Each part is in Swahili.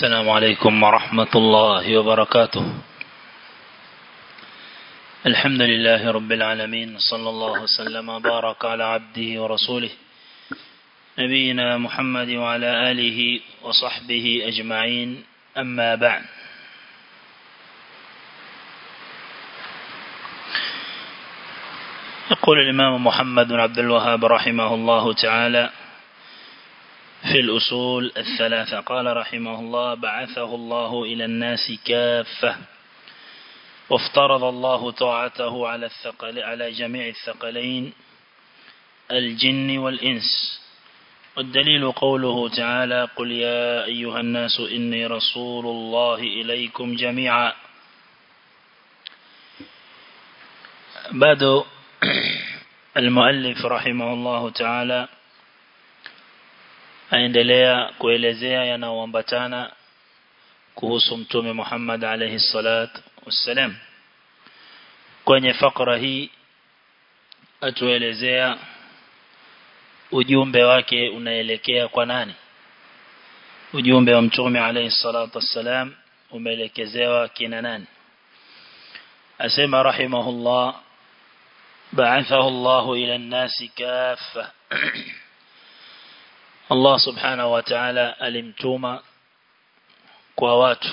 السلام عليكم ورحمة الله وبركاته الحمد لله رب العالمين صلى الله وسلم وبارك على عبده ورسوله نبينا محمد وعلى آله وصحبه أجمعين أما بعد يقول الإمام محمد بن عبد الوهاب رحمه الله تعالى في الأصول الثلاثة قال رحمه الله بعثه الله إلى الناس كافة وافترض الله طاعته على الثقل على جميع الثقلين الجن والإنس والدليل قوله تعالى قل يا أيها الناس إني رسول الله إليكم جميعا بعد المؤلف رحمه الله تعالى aendelea kuelezea yanayoambatana kuhusu mtume Muhammad alayhi salatu wassalam kwenye fakra hii atuelezea ujumbe wake unaelekea kwa nani ujumbe wa mtume alayhi salatu wassalam umeelekezewa kina nani asema rahimahullah ba'athahu Allah ila an-nasi kaffa Allah subhanahu wa ta'ala alimtuma kwa watu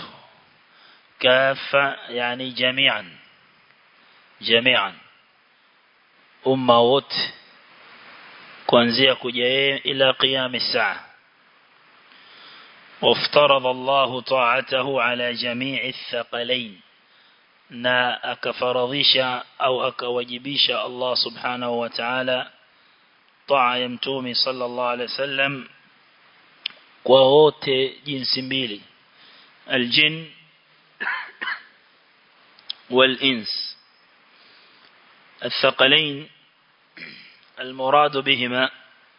kafa yani jami'an jami'an umma wote kuanzia kuja yeye ila qiyam as-saa وافترض الله طاعته على جميع الثقلين na akafaradhisha au akawajibisha Allah subhanahu wa ta'ala taa ya mtume sallallahu alaihi wasallam kwa wote jinsi mbili aljin والإنس الثقلين المراد بهما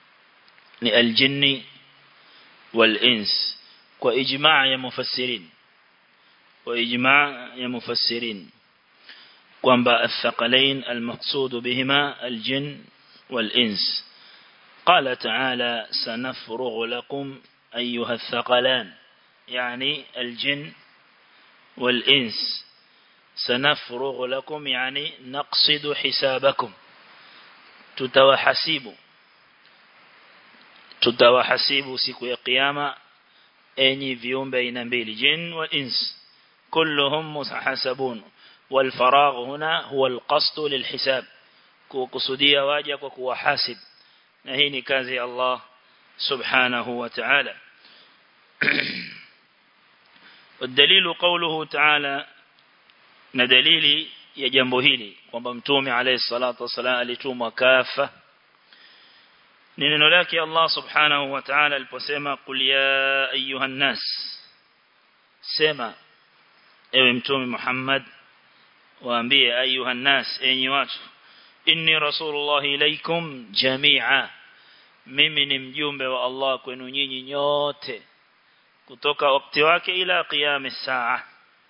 الجن والإنس وإجماع يا مفسرين وإجماع يا مفسرين kwamba الثقلين المقصود بهما الجن والإنس قال تعالى سنفرغ لكم أيها الثقلان يعني الجن والإنس سنفرغ لكم يعني نقصد حسابكم تتوحسيب تتوحسيب سيكو القيامة أني فيهم بين mbili جن والإنس كلهم محاسبون والفراغ هنا هو القصد للحساب kukusudia waja kwa kuwahasib na hii ni kazi ya Allah subhanahu wa ta'ala والدليل قوله تعالى na dalili ya jambo hili kwamba mtume alayhi salatu wasalam alitumwa kafa ni neno lake Allah subhanahu wa ta'ala aliposema qul ya ayuhan nas sema ewe mtume Muhammad waambie ayuhan nas enyi watu inni rasulullah ilaikum jami'a mimi ni mjumbe wa Allah kwenu nyinyi nyote kutoka wakati wake ila qiyam saa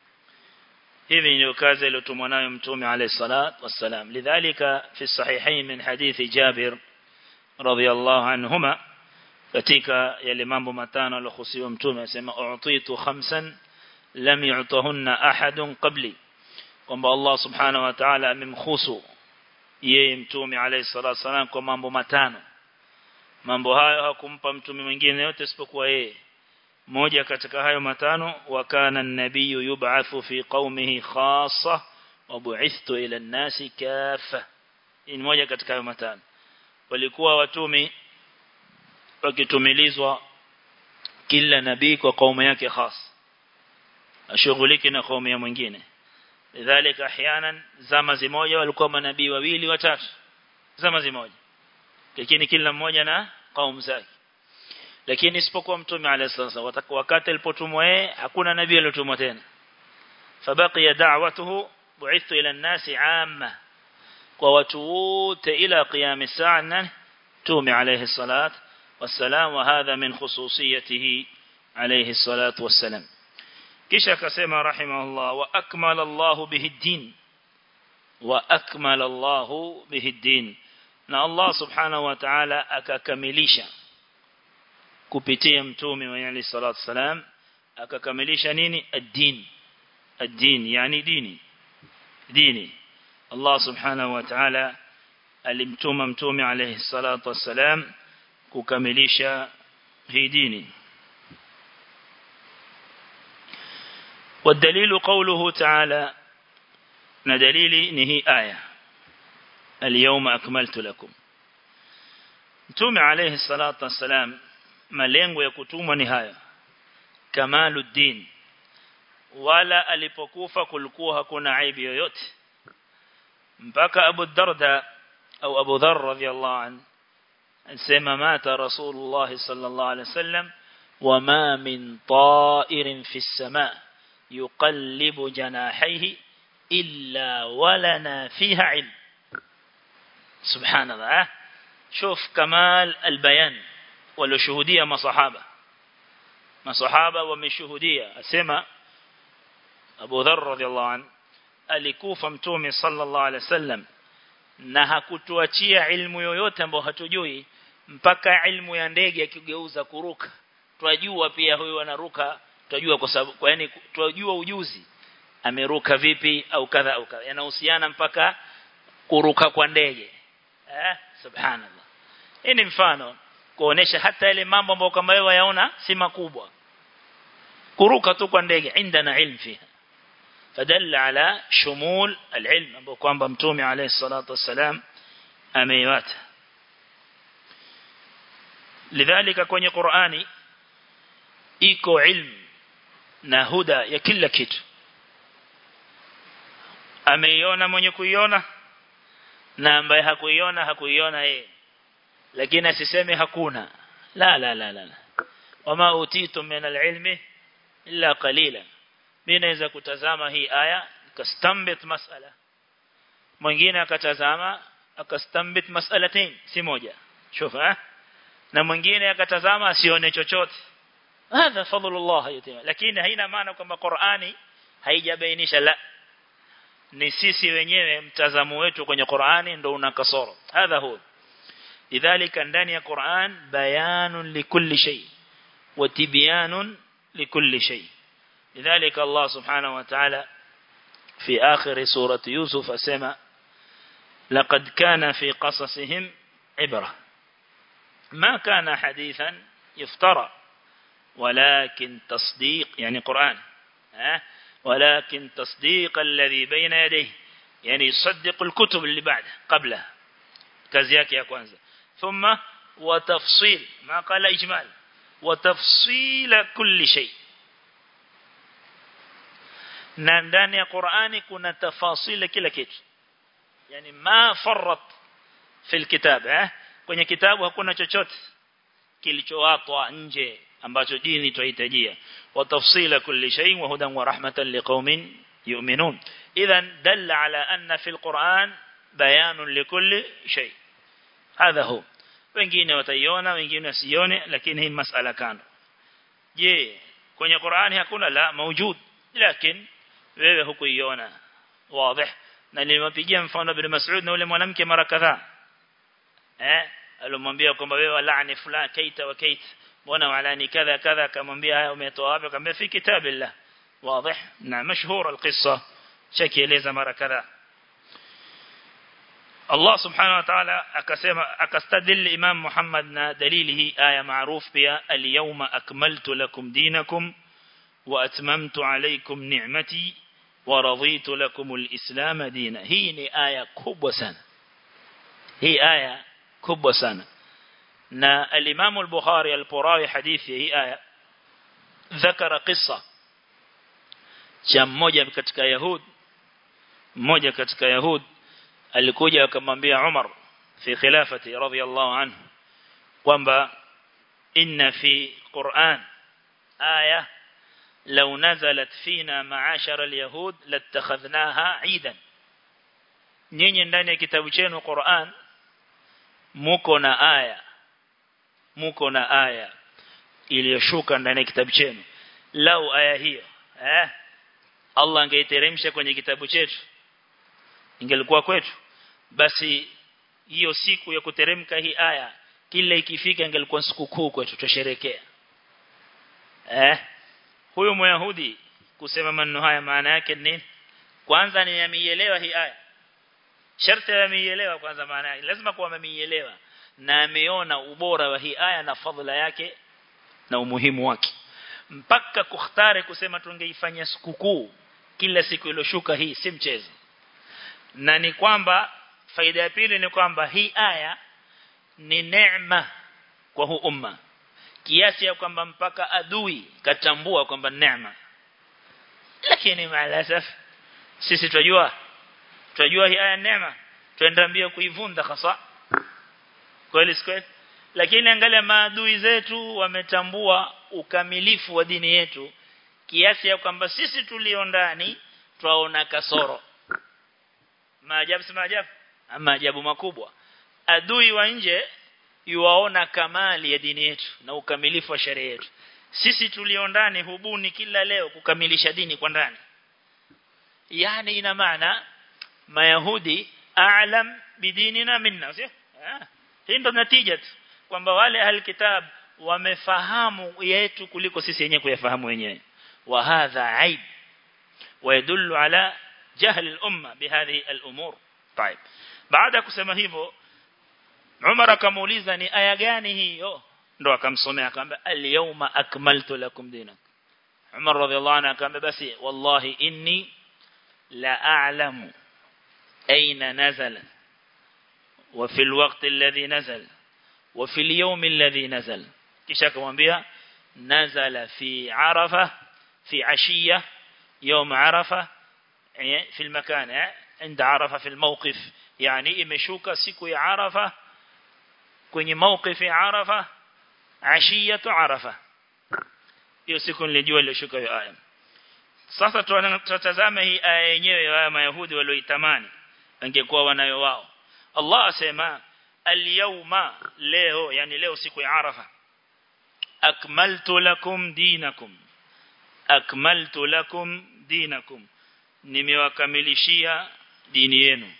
hivi ndio kazi iliyotumwa nayo mtume alayhi salat wassalam lidhalika fi sahihain min hadithi Jabir radhiyallahu anhuma katika yale mambo matano aliyohusiwa mtume asema u'titu khamsan lam yu'tahunna ahadun qabli kwamba Allah subhanahu wa ta'ala amemkhusu yeye mtume alayhi salatu wasalam kwa mambo matano mambo hayo hakumpa mtume mwingine yote isipokuwa yeye moja katika hayo matano wakana nabiyu yub'athu fi qaumihi khassa wa bu'ithtu ila an-nasi kaffa ni moja katika hayo matano walikuwa watumi wakitumilizwa kila nabii kwa kaumu yake khas ashughuliki na kaumu ya mwingine lidhalika ahyanan zama zimoja walikuwa manabii wawili watatu zama zimoja lakini kila mmoja na kaumu zake lakini isipokuwa mtume alayhi salatu wakati alipotumwa yeye hakuna nabii aliyotumwa tena fabaqiya da'watuhu bu'ithtu ila an-nasi 'amma kwa watu wote ila qiyam as-sa'a tume alayhi salat wassalam wa hadha min khususiyatihi alayhi salatu wassalam kisha akasema rahimahullah wa akmala Allah bihi din wa akmala Allah bihi din na Allah subhanahu wa ta'ala akakamilisha kupitia mtume wa Ali salatu salam akakamilisha nini ad-din ad-din yani dini dini Allah subhanahu wa ta'ala alimtuma mtume alayhi salatu wassalam kukamilisha hii dini والدليل قوله تعالى ندليل نهي آية اليوم أكملت لكم mtume alayhi salatu wassalam malengo ya kutumwa ni haya kamaluddin wala alipokufa kulikuwa hakuna aibu yoyote mpaka Abu Darda au Abu Dharr radhiyallahu an anasema mata Rasulullah sallallahu alayhi wasallam wama min ta'irin fi as-sama yuqallibu janahihi illa walana fiha ilm subhanallah شوف كمال البيان ولشهودية مصحابة مصحابة ومشهودية أسمى أبو ذر رضي الله عنه alikufa mtume sallallahu alaihi wasallam na hakutuachia ilmu yoyote ambayo hatujui mpaka ilmu ya ndege akigeuza kuruka twajua pia huyo anaruka twajua kwa sababu kwa yani twajua ujuzi ameruka vipi au kadha au kadha yanahusiana mpaka kuruka kwa ndege eh subhanallah hii ni mfano kuonesha hata ile mambo ambayo kama wewe yaona si makubwa kuruka tu kwa ndege indana ilmu fiha فدل على شمول العلم ambao kwamba mtume alayhi salatu wasalam ameiwata lidhalika kwenye Qur'ani iko ilmu na huda ya kila kitu ameiona mwenye kuiona na ambaye hakuiona hakuiona yeye lakini asiseme hakuna la la la la wama utitum min alilmi illa qalila mimi naweza kutazama hii aya nikastambit masala mwingine akatazama akastambit masalatain si moja shufa na mwingine akatazama asione chochote hadha fadlullah yatima lakini haina maana kwamba Qur'ani haijabainisha la ni sisi wenyewe mtazamo wetu kwenye Qur'ani ndo una kasoro hadha huwa lidhalika ndani ya Qur'an bayanun likulli shay wa tibyanun likulli shay لذلك الله سبحانه وتعالى في آخر سورة يوسف أسمى لقد كان في قصصهم عبرة ما كان حديثا يفترى ولكن تصديق يعني قرآن ولكن تصديق الذي بين يديه يعني يصدق الكتب اللي بعد قبله كزياك يا كوانزا ثم وتفصيل ما قال إجمال وتفصيل كل شيء na ndani ya Qur'ani kuna tafasili kila kitu yani ma farrat fil kitab eh kwenye kitabu hakuna chochote kilichowatwa nje ambacho dini tuhitajia wa tafsila kulli shay wa hudan wa rahmatan liqaumin yu'minun idhan dalla ala anna fil Qur'an bayanun likulli shay hadha hu wengine wataiona wengine wasione lakini hii masala kando je kwenye Qur'ani hakuna la mawjud lakini wewe hukuiona wazi na nilimpigia mfano bin Mas'ud na yule mwanamke mara kadhaa eh alomwambia kwamba wewe laani fulani kaita wa kait mbona walani kadha kadha akamwambia haya umetoa wapi akamwambia fi kitabillah wazi na mashhur alqissa shakieleza mara kadhaa Allah subhanahu wa ta'ala akasema akastadil Imam Muhammad na dalili hii aya maarufu pia al-yawma akmaltu lakum dinakum wa atmamtu alaykum ni'mati wa raditu lakum al-islam dina hii ni aya kubwa sana hii aya kubwa sana na al-Imam al-Bukhari al-Purawi hadithi hii aya ذكر قصة cha mmoja katika yahud mmoja katika yahud alikuja akamwambia Umar fi khilafati radhiyallahu anhu kwamba inna fi Qur'an aya law nazalat fina ma'ashara al-yahud latakhadhnaha 'idan nyinyi ndani ya kitabu chenu Qur'an muko na aya muko na aya iliyoshuka ndani ya kitabu chenu lau aya hiyo eh Allah angeiteremsha kwenye kitabu chetu ingelikuwa kwetu basi hiyo siku ya kuteremka hii aya kila ikifika ingelikuwa sikukuu kwetu tusherekea eh huyo myahudi kusema maneno haya maana yake ni kwanza ni ameielewa hii aya sharti ameielewa kwanza maana yake lazima kuwa ameielewa na ameona ubora wa hii aya na fadhila yake na umuhimu wake mpaka kukhtari kusema tungeifanya sikukuu kila siku iliyoshuka hii si mchezo na ni kwamba faida ya pili ni kwamba hii aya ni neema kwa huu umma kiasi ya kwamba mpaka adui katambua kwamba neema lakini maalasaf sisi tunajua tunajua hii aya neema tuenda mbio kuivunda hasa kweli kweli lakini angalia maadui zetu wametambua ukamilifu wa dini yetu kiasi ya kwamba sisi tulio ndani twaona kasoro maajabu si maajabu maajabu makubwa adui wa nje yuwaona kamali ya dini yetu na ukamilifu wa sheria yetu sisi tulio ndani hubuni kila leo kukamilisha dini kwa ndani yani ina maana mayahudi a'lam bidinina minna sio hii ndo natija tu kwamba wale alkitab wamefahamu yetu kuliko sisi wenyewe kuyafahamu wenyewe wa hadha aib ويدل على جهل الأمة بهذه الأمور طيب بعد kusema hivyo Umar akamuuliza ni aya gani hiyo ndo akamsomea akamwambia al-yawma akmaltu lakum dinak Umar radhiallahu anhu akamwambia basi wallahi inni la a'lamu aina nazala wa fi al-waqt alladhi nazala wa fi al-yawm alladhi nazala kisha akamwambia nazala fi arafa fi ashiya يوم عرفة في المكان عند عرفة في الموقف يعني imeshuka siku ya Arafa kwenye mawqif ya Arafa ashiyatu Arafa hiyo siku nilijua iliyoshuka hiyo aya sasa tutazame hii aya yenyewe ya Mayahudi walioitamani angekuwa wanayo wao Allah asema al-yawma leo yani leo siku ya Arafa akmaltu lakum dinakum akmaltu lakum dinakum nimewakamilishia dini yenu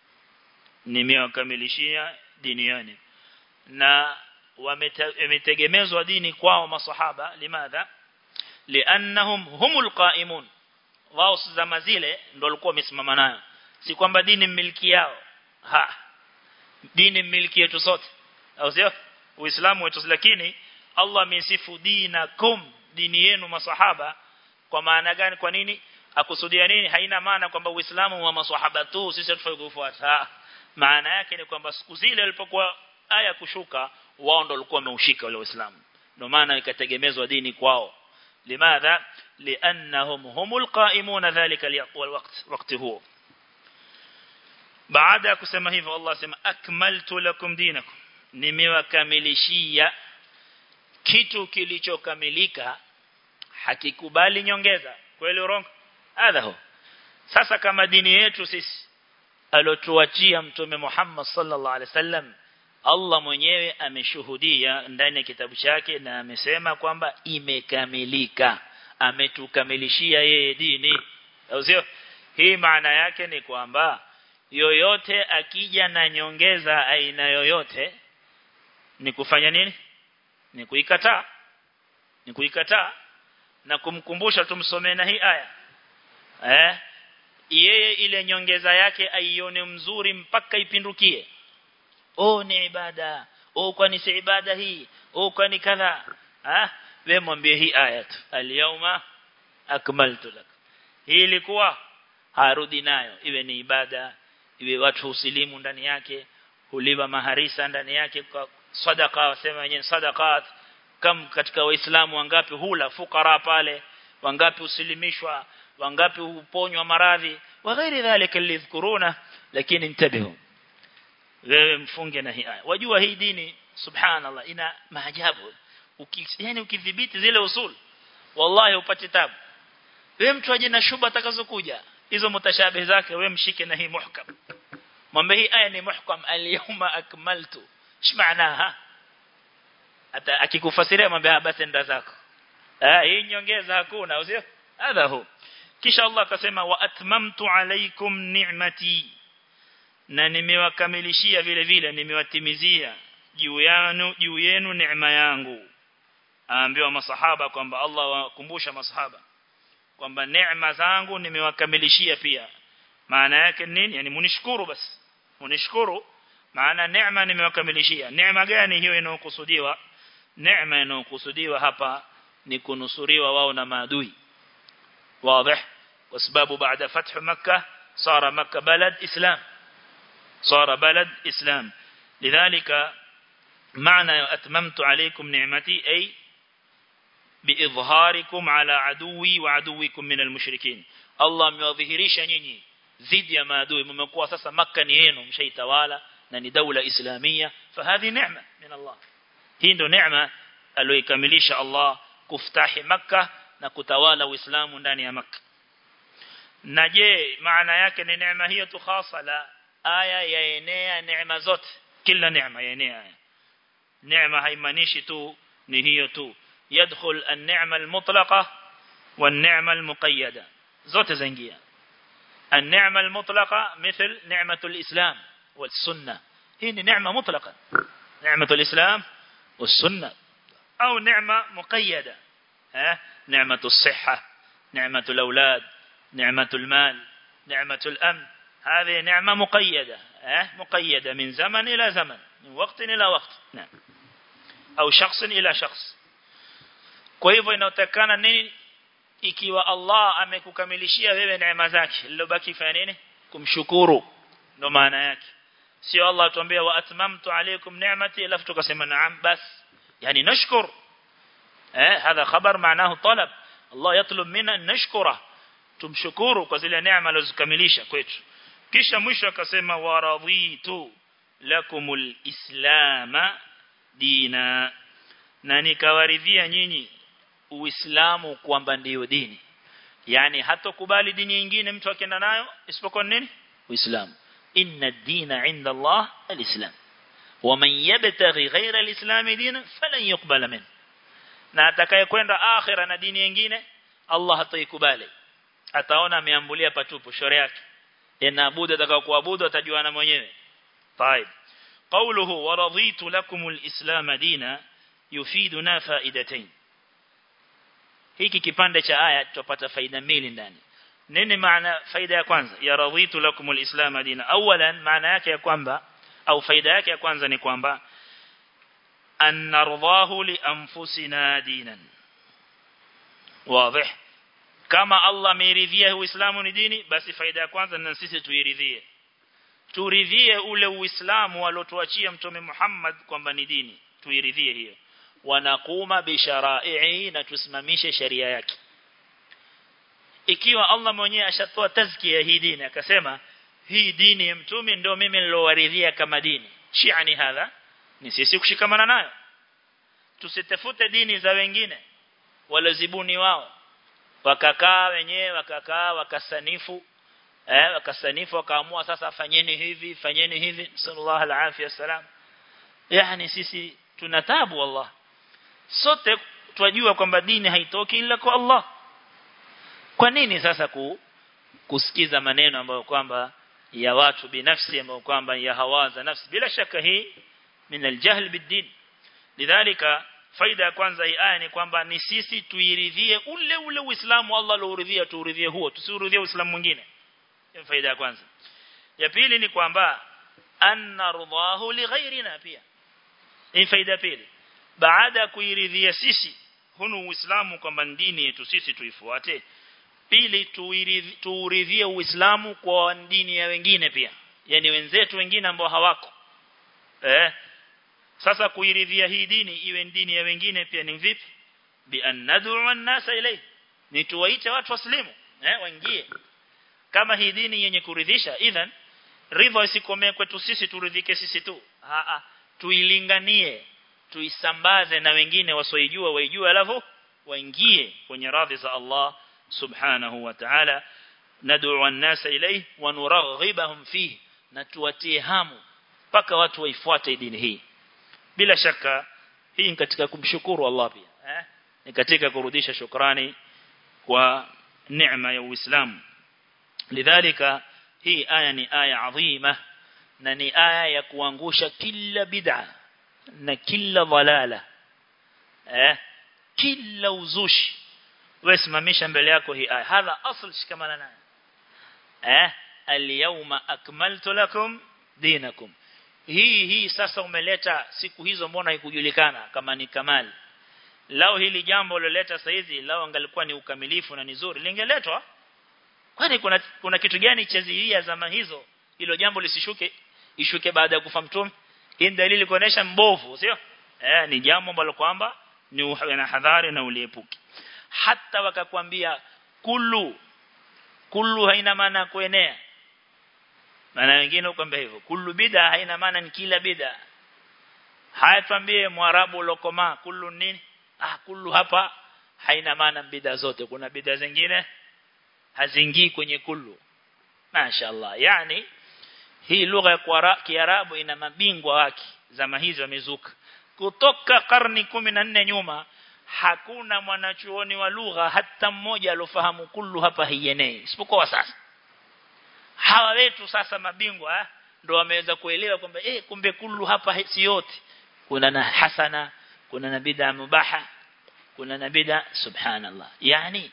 nimewakamilishia dini yenu na wametegemezwa dini kwao masahaba limadha liannahum humul qaimun wao zama zile ndio walikuwa wamesimama nayo si kwamba dini miliki yao ha dini miliki yetu sote au sio uislamu wetu lakini Allah amesifu dinakum dini yenu masahaba kwa maana gani kwa nini akusudia nini haina maana kwamba uislamu wa maswahaba tu sisi tufai kufuata maana yake ni kwamba siku zile walipokuwa aya kushuka wao ndio walikuwa wameushika wale waislamu ndio maana ikategemezwa dini kwao limadha liannahum humul qaimuna dhalika alwaqt wakati huo baada ya kusema hivyo Allah sema akmaltu lakum dinakum nimewakamilishia kitu kilichokamilika hakikubali nyongeza kweli urongo adhaho sasa kama dini yetu sisi alotuachia mtume Muhammad sallallahu alaihi wasallam Allah mwenyewe ameshuhudia ndani ya kitabu chake na amesema kwamba imekamilika ametukamilishia yeye dini sio hii maana yake ni kwamba yoyote akija na nyongeza aina yoyote ni kufanya nini ni kuikataa ni kuikataa na kumkumbusha tumsomee na hii aya eh yeye ile nyongeza yake aione mzuri mpaka ipindukie oh ni ibada oh kwani si ibada hii oh kwani kadha ah wewe mwambie hii aya tu al-yawma akmaltu lak hii ilikuwa harudi nayo iwe ni ibada iwe watu usilimu ndani yake huliwa maharisa ndani yake kwa sadaka wasema wenyewe sadaqat kam katika waislamu wangapi hula fukara pale wangapi usilimishwa wangapi huponywa maradhi wa ghairi dhalika lidhkuruna lakini intabihu wewe mfunge na hii aya wajua hii dini subhanallah ina maajabu Uki, yani ukidhibiti zile usul wallahi upate tabu wewe mtu aje na shuba atakazokuja hizo mutashabih zake wewe mshike na hii muhkam mwambie hii aya ni muhkam al-yawma akmaltu shmaanaha hata akikufasiria mwambie basi nda zako ah hii nyongeza hakuna usio hadha hu kisha Allah akasema wa atmamtu alaykum ni'mati na nimewakamilishia vile vile nimewatimizia juu yanu juu yenu neema yangu aambiwa masahaba kwamba Allah wakumbusha masahaba kwamba neema zangu nimewakamilishia pia maana yake nini yani munishukuru basi munishukuru maana neema nimewakamilishia neema gani hiyo inayokusudiwa neema inayokusudiwa hapa ni kunusuriwa wao na maadui wazi kwa sababu baada fathu makkah صار مكة بلد إسلام صار بلد إسلام لذلك معنى أتممت عليكم نعمتي أي بإظهاركم على عدوي وعدوكم من المشركين الله ميظهريش nyinyi zidi ya maadui mmekuwa sasa makka ni yenu mshaitawala na ni daula islamia fahadhi neema min Allah hii ndo neema aliyokamilisha Allah kuftahi makka na kutawala uislamu ndani ya makka na je maana yake ni neema hiyo tu khasa la aya yaenea neema zote kila neema yaenea neema haimaanishi tu ni hiyo tu yadkhul an-ni'ma al-mutlaqa wan-ni'ma al-muqayyada zote zaingia an-ni'ma al-mutlaqa مثل نعمة الإسلام والسنة هي نعمة مطلقة نعمة الإسلام والسنة أو نعمة مقيدة ها نعمة الصحة نعمة الأولاد نعمة المال نعمة الأمن هذه نعمة مقيدة اه مقيدة من زمن إلى زمن من وقت إلى وقت نعم أو شخص إلى شخص kwa hivyo inatakana nini ikiwa Allah amekukamilishia wewe neema zake lilobaki fanya nini kumshukuru ndo maana yake sio Allah atuambia wa atmamtu alaykum ni'mati alafu tukasema naam bas yani nashkur eh hadha khabar maanahu talab Allah yatlub minna nashkura tumshukuru kwa zile neema alizokamilisha kwetu kisha mwisho akasema waradhitu lakumul islama dina na nikawaridhia nyinyi uislamu kwamba ndiyo dini yani hatokubali dini nyingine mtu akienda nayo isipokuwa nini uislamu inna ad-dina 'inda Allah al-islam ومن يبتغي غير الاسلام دينا فلن يقبل منه na atakayekwenda akhira na dini nyingine Allah hataikubali ataona ameambulia patupu shore yake inaabudu atakao kuabudu atajua na mwenyewe طيب قوله ورضيت لكم الاسلام دينا يفيدنا فائدتين hiki kipande cha aya tutapata faida mbili ndani nini maana faida ya kwanza ya raditu lakum alislam dina awalan maana yake ya kwamba au faida yake ya kwanza ni kwamba an nardahu li anfusina dinan wazi kama Allah ameridhia uislamu ni dini basi faida ya kwanza na sisi tuiridhie turidhie ule uislamu aliotuachia mtume Muhammad kwamba ni dini tuiridhie hiyo wanakuma bishara'i na tusimamishe sheria yake ikiwa Allah mwenyewe ashatoa tazkia hii dini akasema hii dini ya mtume ndio mimi nilowaridhia kama dini shi'ani hadha ni sisi kushikamana nayo tusitafute dini za wengine walozibuni wao wakakaa wenyewe wakakaa wakasanifu eh wakasanifu wakaamua sasa fanyeni hivi fanyeni hivi sallallahu alaihi wasallam yani sisi tunatabu wallah sote twajua kwamba dini haitoki ila kwa Allah kwa nini sasa ku, kusikiza maneno ambayo kwamba ya watu binafsi ambayo kwamba ya hawaza nafsi bila shaka hii min aljahl bid-din lidhalika faida ya kwanza hii aya ni kwamba ni sisi tuiridhie ule ule uislamu Allah alouridhia tuuridhie huo tusiuridhie uislamu mwingine hiyo faida ya kwanza ya pili ni kwamba annardahu lighairina pia hii faida pili baada ya kuiridhia sisi hunu uislamu kwamba dini yetu sisi tuifuate pili tuuridhie uislamu kwa dini ya wengine pia yani wenzetu wengine ambao hawako eh sasa kuiridhia hii dini iwe dini ya wengine pia ni vipi bi annad'u an-nasa ilay ni tuwaite watu waslimu eh waingie kama hii dini yenye kuridhisha idhan ridha isikomee kwetu sisi turidhike sisi tu a a tuilinganie tuisambaze na wengine wasoijua waijue alafu waingie kwenye radhi za Allah subhanahu wa ta'ala nad'u an-nasa ilayhi wa nuraghibahum fihi na tuwatie hamu mpaka watu waifuate dini hii bila shaka hii ni katika kumshukuru Allah pia eh ni katika kurudisha shukrani kwa neema ya Uislamu lidhalika hii aya ni aya adhima na ni aya ya kuangusha kila bid'a na kila dhalala eh kila uzushi wewe simamisha mbele yako hii aya hadha asl shikamana nayo eh al-yawma akmaltu lakum dinakum hii hii sasa umeleta siku hizo mbona haikujulikana kama ni kamali lao hili jambo loleta saizi lao angalikuwa ni ukamilifu na ni zuri lingeletwa kwani kuna kuna kitu gani cha zilia zama hizo hilo jambo lisishuke ishuke baada ya kufa mtume hii dalili kuonesha mbovu sio eh ni jambo ambalo kwamba ni na hadhari na uliepuki hata wakakwambia kullu kullu haina maana kuenea maana wengine ukwambia hivyo kullu bid'a haina maana ni kila bid'a haya tuambie mwarabu lokoma kullu nini ah kullu hapa haina maana bid'a zote kuna bid'a zingine hazingii kwenye kullu mashaallah yani hii lugha ya kiarabu ina mabingwa wake zama hizo wamezuka kutoka karni 14 nyuma hakuna mwanachuoni wa lugha hata mmoja alofahamu kullu hapa hienei isipokuwa sasa hawa wetu sasa mabingwa eh, ndo wameweza kuelewa kwamba eh kumbe kullu hapa si yote kuna na hasana kuna na bid'a mubaha kuna na bid'a subhanallah yani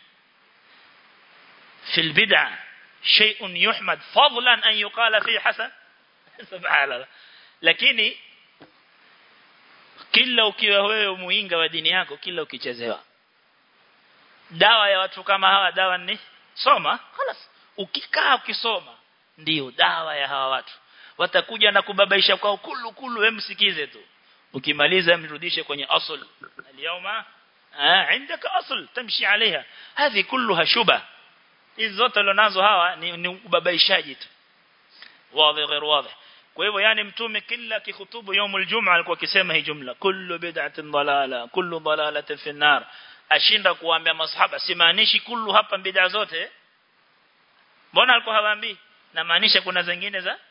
في البدع شيء يحمد فضلا أن يقال فيه حسن سبحان الله lakini kila ukiwa wewe muinga wa dini yako kila ukichezewa dawa ya watu kama hawa dawa ni soma خلاص ukikaa ukisoma ndio dawa ya hawa watu watakuja na kubabaisha kwao kulu kulu wewe msikize tu ukimaliza mrudishe kwenye asl اليوم عندك اصل تمشي عليها هذه كلها شبه hizi zote alionazo hawa ni, ni ubabaishaji tu wazi غير واضح kwa hivyo yani mtume kila kihutubu يوم الجمعه alikuwa akisema hii jumla kullu bid'atin dalala kullu dalalatin fi nar ashinda kuambia masahaba simaanishi kullu hapa bid'a zote mbona alikuwa hawaambii na maanisha kuna zingine za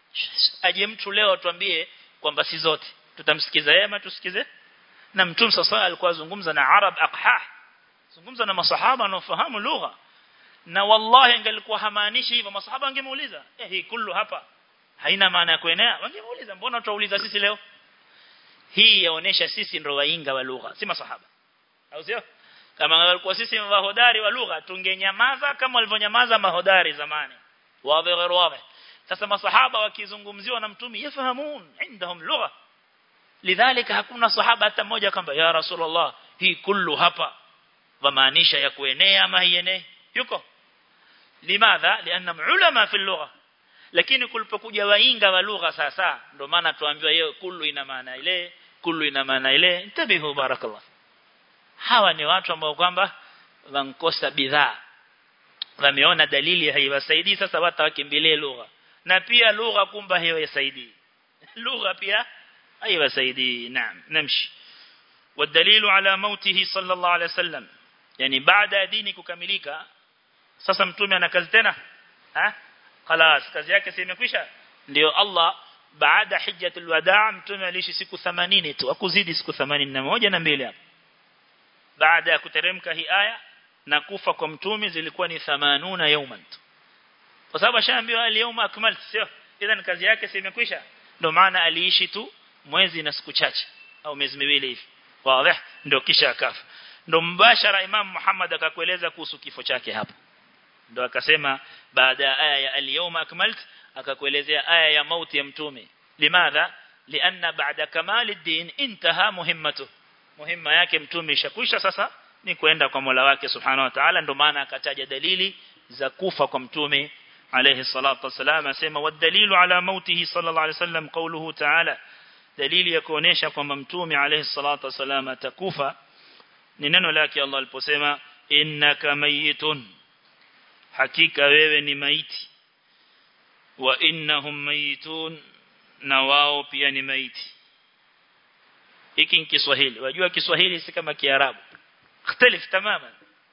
aje mtu leo tuambie kwamba si zote tutamsikiza yeye ama tusikize na mtume sasa alikuwa azungumza na arab aqhah zungumza na masahaba wanaofahamu lugha na wallahi angelikuwa hamaanishi hivyo masahaba wangemuuliza eh hii kullu hapa haina maana ya kuenea wangemuuliza mbona tuuliza sisi leo hii yaonesha sisi ndio wainga wa lugha si masahaba au sio kama walikuwa sisi mahodari wa lugha tungenyamaza kama walivyonyamaza mahodari zamani wazi غير واضح sasa masahaba wakizungumziwa na mtume yafahamun indahum lugha lidhalika hakuna sahaba hata mmoja kwamba ya rasulullah hii kullu hapa wamaanisha ya kuenea ama hienei yuko limadha lianna ulama fi lugha lakini kulipokuja wainga wa lugha sasa ndio maana tuambiwa yeye kullu ina maana ile kullu ina maana ile intabihu barakallah hawa ni watu ambao kwamba wankosa bidhaa wameona dalili haiwasaidii sasa watu wakimbilie lugha na pia lugha kumba haiwasaidii lugha pia haiwasaidii naam namshi والدليل على موته صلى الله عليه وسلم yani baada ya dini kukamilika sasa mtume ana kazi tena ha خلاص kazi yake si imekwisha ndio Allah baada hijjatul wadaa mtume aliishi siku 80 tu akuzidi siku 81 na mbili hapo baada ya kuteremka hii aya na kufa kwa mtume zilikuwa ni 80 yauman tu kwa sababu ashaambiwa al-yawma akmaltu sio idhan kazi yake si imekwisha ndio maana aliishi tu mwezi na siku chache au miezi miwili hivi wazi ndio kisha akafa ndo mbashara Imam Muhammad akakueleza kuhusu kifo chake hapo ndo akasema baada ya aya ya al-yawma akmalt akakuelezea aya ya mauti ya mtume limadha lianna baada kamali din intaha muhimmatu muhimma yake mtume ishakwisha sasa ni kwenda kwa Mola wake subhanahu wa ta'ala ndo maana akataja dalili za kufa kwa mtume alayhi salatu wasalam asema wadalilu ala mautihi sallallahu alayhi wasallam qawluhu ta'ala dalili ya kuonesha kwamba mtume alayhi salatu wasalam atakufa ni neno lake Allah aliposema innaka mayitun hakika wewe ni maiti wa innahum mayitun na wao pia ni maiti hiki ni Kiswahili wajua Kiswahili si kama Kiarabu ikhtilaf tamaman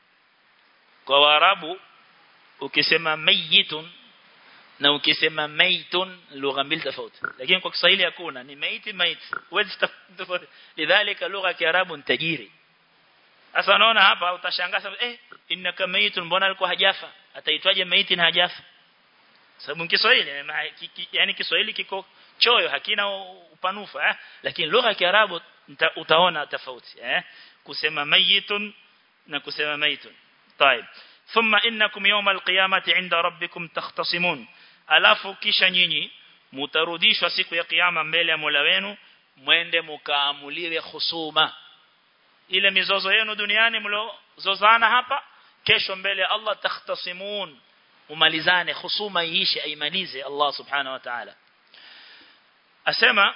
kwa Waarabu ukisema mayitun na ukisema maitun lugha mbili tofauti lakini kwa Kiswahili hakuna ni maiti maiti huwezi tofauti lidhalika lugha ya Kiarabu ni tajiri sasa unaona hapa utashangaa eh innaka maitun mbona alikuwa hajafa ataitwaje maiti na hajafa sababu Kiswahili yani Kiswahili kiko choyo hakina upanufa eh? lakini lugha ya Kiarabu utaona tofauti eh kusema mayitun na kusema maitun طيب ثم انكم يوم القيامه عند ربكم تختصمون alafu kisha nyinyi mutarudishwa siku ya kiyama mbele ya Mola wenu mwende mukaamuliwe husuma ile mizozo yenu duniani mlozozana hapa kesho mbele ya Allah takhtasimun umalizane husuma iishe aimalize Allah subhanahu wa ta'ala asema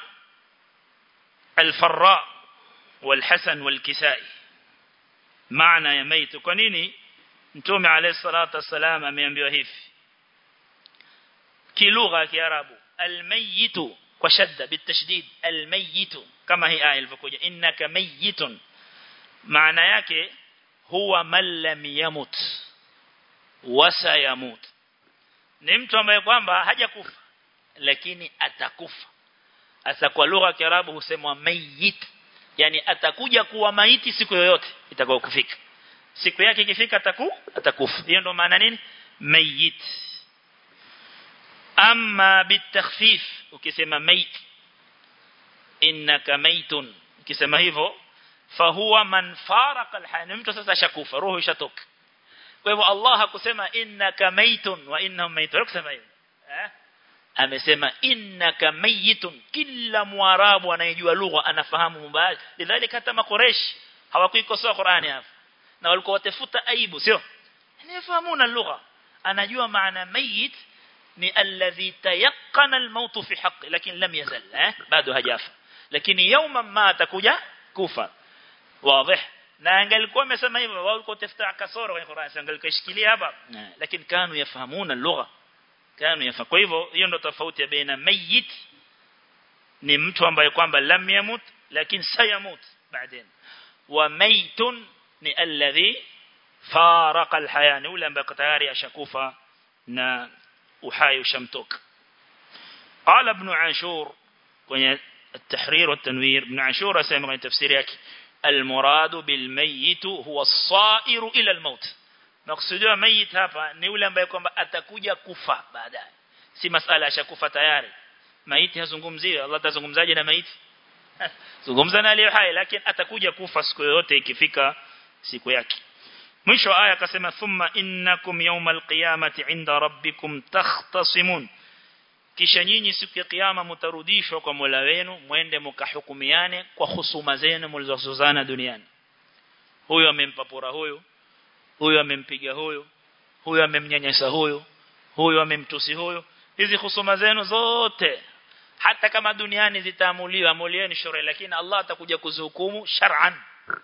الفراء والحسن والكسائي معنى ya ميت kwa nini mtume alayhi salatu wasalam ameambiwa hivi kilugha ya kiarabu almayit kwa shadda bitashdid almayit kama hii aya ilivyokuja innaka mayitun maana yake huwa man lam yamut wasayamut ni mtu ambaye kwamba hajakufa lakini atakufa hasa kwa lugha ya Kiarabu husemwa mayit yani atakuja kuwa maiti siku yoyote itakayokufika siku yake ikifika ataku atakufa hiyo ndo maana nini mayit amma bitakhfif ukisema mayit innaka maytun ukisema hivyo fahuwa man faraka alhayy mtu sasa shakufa roho ishatoka kwa hivyo Allah hakusema innaka maytun wa innahum maytun kusema hivyo eh amesema innaka mayitun kila mwarabu anayejua lugha anafahamu mubali lidhalika hata makoresh hawakuikosoa Qur'ani hapa na walikuwa watafuta aibu sio anayefahamuna lugha anajua maana mayit ni alladhi tayaqqana almaut fi haqqi lakini lam yazal eh bado hajafa lakini yawma ma atakuja kufa wazi na angalikuwa amesema hivyo walikuwa tafuta kasoro kwenye Qur'ani angalikishikilia hapa lakini kanu yafahamuna lugha kanu yafa kwa hivyo hiyo ndo tofauti ya baina mayit ni mtu ambaye kwamba lam yamut lakini sayamut baadaye wa maytun ni alladhi faraka alhaya ni ule ambaye tayari ashakufa na uhai ushamtoka qala ibn ashur kwenye التحرير والتنوير ابن عاشور اسمع من تفسير yake المراد بالميت هو الصائر الى الموت Makusudiwa mayit hapa ni yule ambaye kwamba atakuja kufa baadaye. Si masala ashakufa tayari. Maiti hazungumziwi. Allah atazungumzaje na maiti? Zungumza na aliye hai lakini atakuja kufa siku yoyote ikifika siku yake. Mwisho aya akasema thumma innakum yawmal qiyamati inda rabbikum takhtasimun. Kisha nyinyi siku ya kiyama mtarudishwa kwa Mola wenu mwende mkahukumiane kwa husuma zenu mlizozozana duniani. Huyo amempa pora huyo huyo amempiga huyo huyo amemnyanyasa huyo huyo amemtusi huyo hizi husuma zenu zote hata kama duniani zitaamuliwa amulieni shura lakini Allah atakuja kuzihukumu shar'an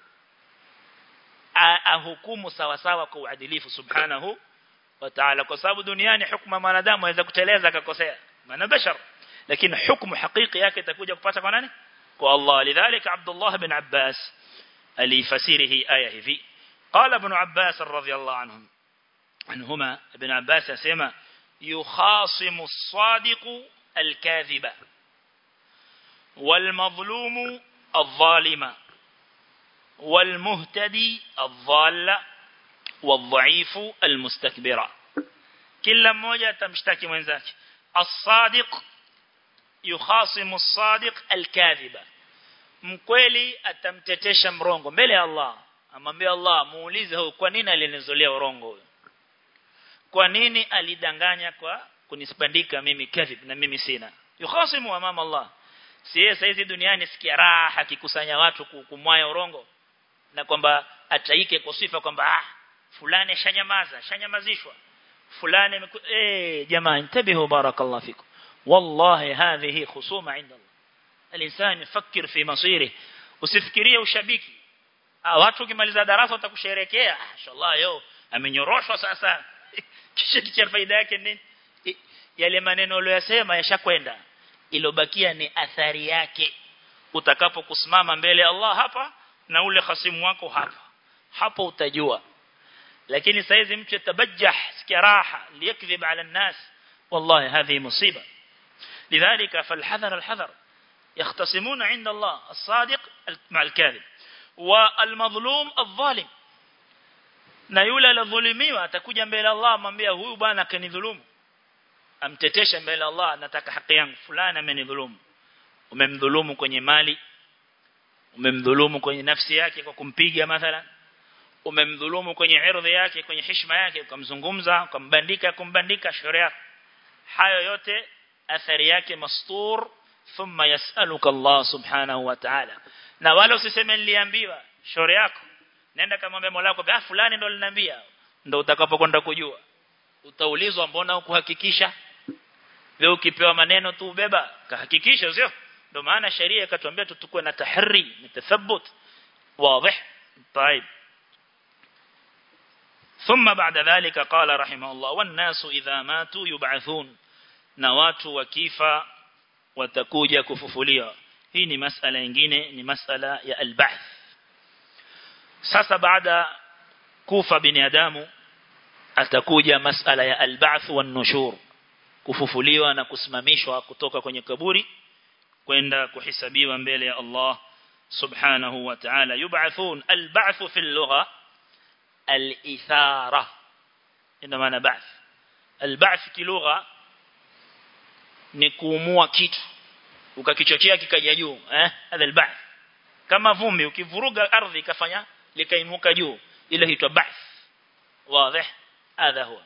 ahukumu sawa sawa kwa uadilifu subhanahu wa ta'ala kwa sababu duniani hukuma mwanadamu aweza kuteleza akakosea maana bashar lakini hukumu hakiki yake itakuja kupata kwa nani kwa Allah lidhalika Abdullah bin Abbas alifasiri hii aya hivi قال ابن عباس رضي الله عنهم عنهما ابن عباس يسمى يخاصم الصادق الكاذب والمظلوم الظالم والمهتدي الضال والضعيف المستكبر كل mmoja tamshtaki mwenzake الصادق يخاصم الصادق الكاذب mkweli atamtetesha mrongo mbele ya Allah amwambia Allah muulize huyo kwa nini alinizolea urongo huyo kwa nini alidanganya kwa kunisbandika mimi kadhib na mimi sina yukhasimu amama Allah si yeye saizi duniani sikia raha akikusanya watu kumwaya urongo na kwamba ataike kwa sifa kwamba ah fulani shanyamaza shanyamazishwa fulani eh jamaa intabihu barakallahu fikum wallahi hadhihi khusuma inda Allah الانسان يفكر في مصيره usifikirie ushabiki watu ukimaliza darasa watakusherekea inshallah yo amenyoroshwa sasa kisha kicha faida yake nini yale maneno uliyosema yashakwenda ilobakia ni athari yake utakapokusimama mbele ya Allah hapa na ule khasimu wako hapa hapo utajua lakini saizi mtu tabajjah sikia raha liyakdhib ala الناس والله هذه مصيبه لذلك فالحذر الحذر يختصمون عند الله الصادق مع الكاذب والمظلوم الظالم na yule alodhulumiwa atakuja mbele Allah amwambia huyu bwana kanidhulumu amtetesha mbele Allah nataka haki yangu fulani amenidhulumu umemdhulumu kwenye mali umemdhulumu kwenye nafsi yake kwa kumpiga mathalan umemdhulumu kwenye irdhi yake kwenye heshima yake ukamzungumza ukambandika kumbandika sharia hayo yote athari yake mastur thumma yasaluka Allah subhanahu wa ta'ala na wala usiseme niliambiwa shauri yako nenda kamwambia Mola wako ah fulani ndo aliniambia ndo utakapokwenda kujua utaulizwa mbona ukuhakikisha wewe ukipewa maneno tu ubeba kahakikisha sio ndio maana sheria ikatuambia tutukue na tahri na tathabbut wazi طيب ثم بعد ذلك قال رحمه الله والناس إذا ماتوا يبعثون na watu wakifa watakuja kufufuliwa hii ni masala nyingine ni masala ya al-ba'th sasa baada kufa binadamu atakuja masala ya al-ba'th wan-nushur kufufuliwa na kusimamishwa kutoka kwenye kaburi kwenda kuhesabiwa mbele ya Allah subhanahu wa ta'ala yub'athun al-ba'th fi al-lugha al-ithara ina maana ba'th al-ba'th kilugha ni kuumua kitu ukakichochea kikaja juu eh hadha al-ba'th kama vumbi ukivuruga ardhi ikafanya likainuka juu ile huitwa ba'th wazi hadha huwa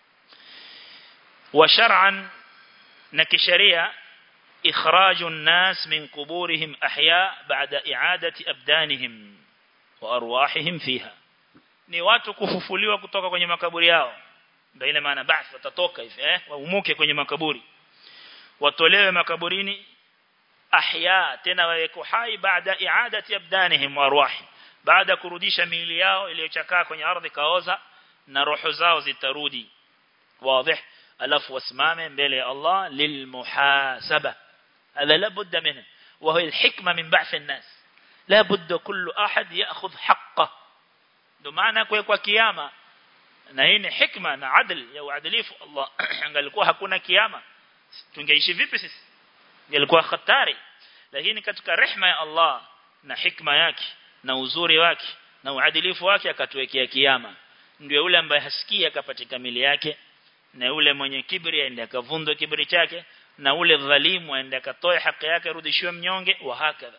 وشرعا نكشريا إخراج الناس من قبورهم أحياء بعد إعادة أبدانهم وأرواحهم فيها ni watu kufufuliwa kutoka kwenye makaburi yao ndio ile maana basi watatoka hivi eh waumuke kwenye makaburi watolewe makaburini ahya tena waweko hai baada iadati abdanihim wa arwahi baada kurudisha miili yao iliyochakaa kwenye ardhi kaoza na roho zao zitarudi wazi alafu wasimame mbele ya Allah lilmuhasaba هذا لا بد منه وهي الحكمة من بعث الناس لا بد كل أحد يأخذ حقه ndo maana kwa kwa kiyama na hii ni hikma na adl ya uadilifu Allah angalikuwa hakuna kiyama tungeishi vipi sisi ingelikuwa hatari lakini katika rehma ya Allah na hikma yake na uzuri wake na uadilifu wake akatuwekea kiyama ndio yule ambaye hasikia akapatika mili yake na yule mwenye kibri aende akavundwe kibri chake na ule dhalimu aende akatoe haki yake rudishiwe mnyonge wa hakadha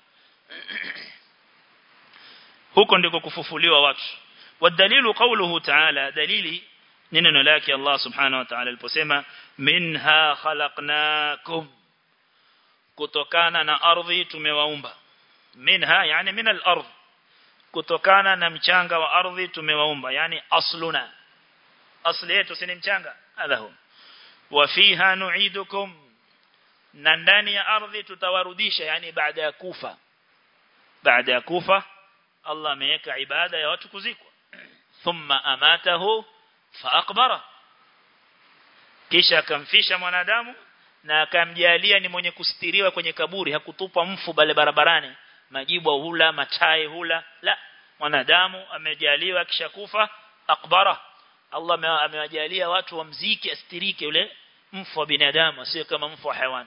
huko ndiko kufufuliwa watu wadalilu qawluhu ta'ala dalili neno lake Allah subhanahu wa ta'ala aliposema minha khalaqnakum kutokana na ardhi tumewaumba minha yani min al-ardh kutokana na mchanga wa ardhi tumewaumba yani asluna asli yetu si mchanga adhahu wa fiha nu'idukum na ndani ya ardhi tutawarudisha yani baada ya kufa baada ya kufa Allah ameweka ibada ya watu kuzikwa thumma amatahu fa aqbara kisha akamfisha mwanadamu na akamjalia ni mwenye kustiriwa kwenye kaburi hakutupa mfu bale barabarani majibu hula matai hula la mwanadamu amejaliwa kisha kufa akbara Allah amewajalia watu wamziki astirike yule mfu wa binadamu sio kama mfu wa haywan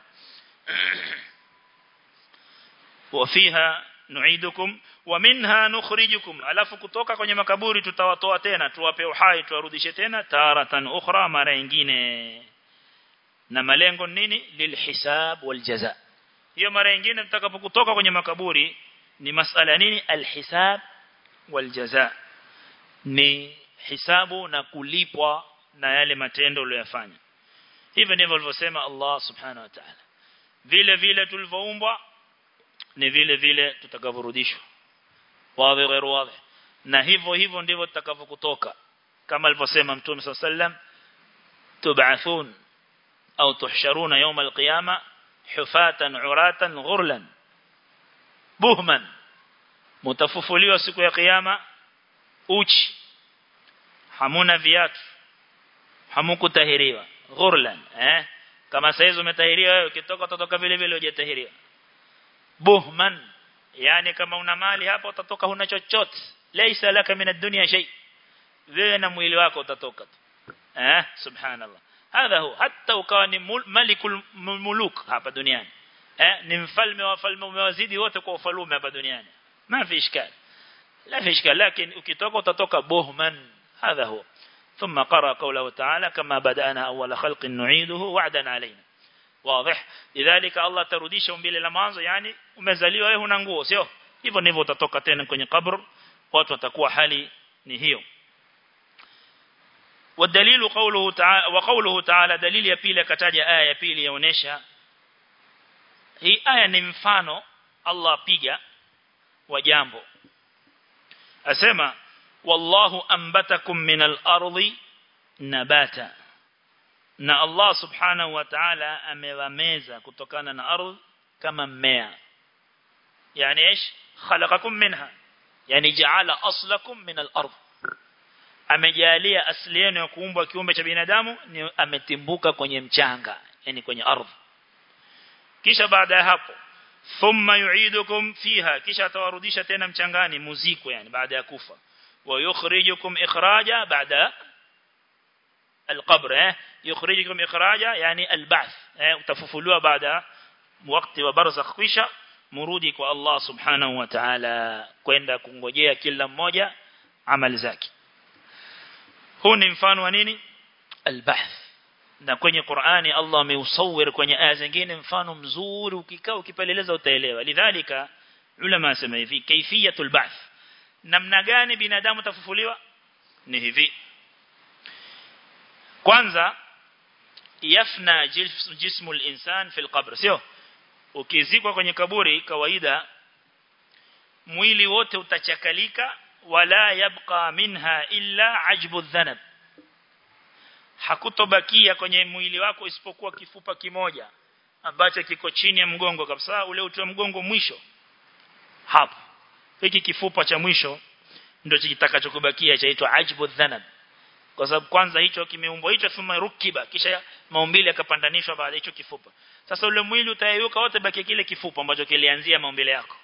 وفيها nuidukum wa minha nukhrijukum alafu kutoka kwenye makaburi tutawatoa tena tuwape uhai tuwarudishe tena taratan ukhra mara nyingine na malengo nini lilhisab waljaza hiyo mara nyingine tutakapokutoka kwenye makaburi ni masala nini alhisab waljaza ni hisabu na kulipwa na yale matendo uliyofanya hivyo ndivyo alivyosema Allah subhanahu wa ta'ala vile vile tulivyoumbwa ni vile vile tutakavurudishwa wazi ghairu wazi na hivyo hivyo ndivyo tutakavyokutoka kama alivyosema mtume sallam tub'athun au tuhsharuna yawm alqiyama hufatan uratan ghurlan buhman mutafufuliwa siku ya kiyama uchi hamuna viatu hamukutahiriwa ghurlan eh kama saizi umetahiriwa wewe ukitoka utatoka vile vile hujatahiriwa buhman yani kama una mali hapo utatoka huna chochote laysa laka min ad-dunya shay wewe na mwili wako utatoka tu eh subhanallah hadha hu hatta ukawa ni malikul muluk hapa duniani eh ni mfalme wa falme umewazidi wote kwa ufalume hapa duniani ma fi ishkal la fi ishkal lakini ukitoka utatoka buhman hadha hu ثم قرأ قوله تعالى كما بدأنا أول خلق نعيده وعدا علينا واضح لذلك الله ترudisha umbile la mwanzo yani umezaliwa wewe huna nguo sio hivyo ndivyo utatoka tena kwenye kabr watu watakuwa hali ni hiyo والدليل قوله تعالى وقوله تعالى دليل ya pili akataja aya ya pili yaonesha hii aya ni mfano Allah apiga wa jambo asema wallahu ambatakum minal ardi nabata na Allah subhanahu wa ta'ala amewameza kutokana na ardhi kama mmea yani ايش khalaqakum minha yani jaala aslakum min al-ard amejalia asili yenu ya kuumbwa kiumbe cha binadamu ni ametimbuka kwenye mchanga yani kwenye ardhi kisha baada ya hapo thumma yu'idukum fiha kisha atawarudisha tena mchangani muziko yani baada ya kufa wa yukhrijukum ikhraja baada القبر يخرجكم إخراجا يعني البعث utafufuliwa baada wakati wa barzakh kisha murudi kwa Allah subhanahu wa ta'ala kwenda kungojea kila mmoja amali zake huu ni mfano wa nini albahth na kwenye Qur'ani Allah ameusawir kwenye aya zingine mfano mzuri ukikaa ukipeleleza utaelewa lidhalika ulama asema hivi kaifiyatul ba'th namna gani binadamu tafufuliwa ni hivi kwanza yafna jismu al-insan fi al-qabr sio ukizikwa kwenye kaburi kawaida mwili wote utachakalika wala yabqa minha illa ajbu dhanab hakutobakia kwenye mwili wako isipokuwa kifupa kimoja ambacho kiko chini ya mgongo kabisa ule uti wa mgongo mwisho hapo hiki kifupa cha mwisho ndio kitakachokubakia chaitwa ajbu dhanab kwa sababu kwanza hicho kimeumbwa hicho thumma rukiba kisha maumbile yakapandanishwa baada hicho kifupa sasa ule mwili utayeyuka wote baki kile kifupa ambacho kilianzia maumbile yako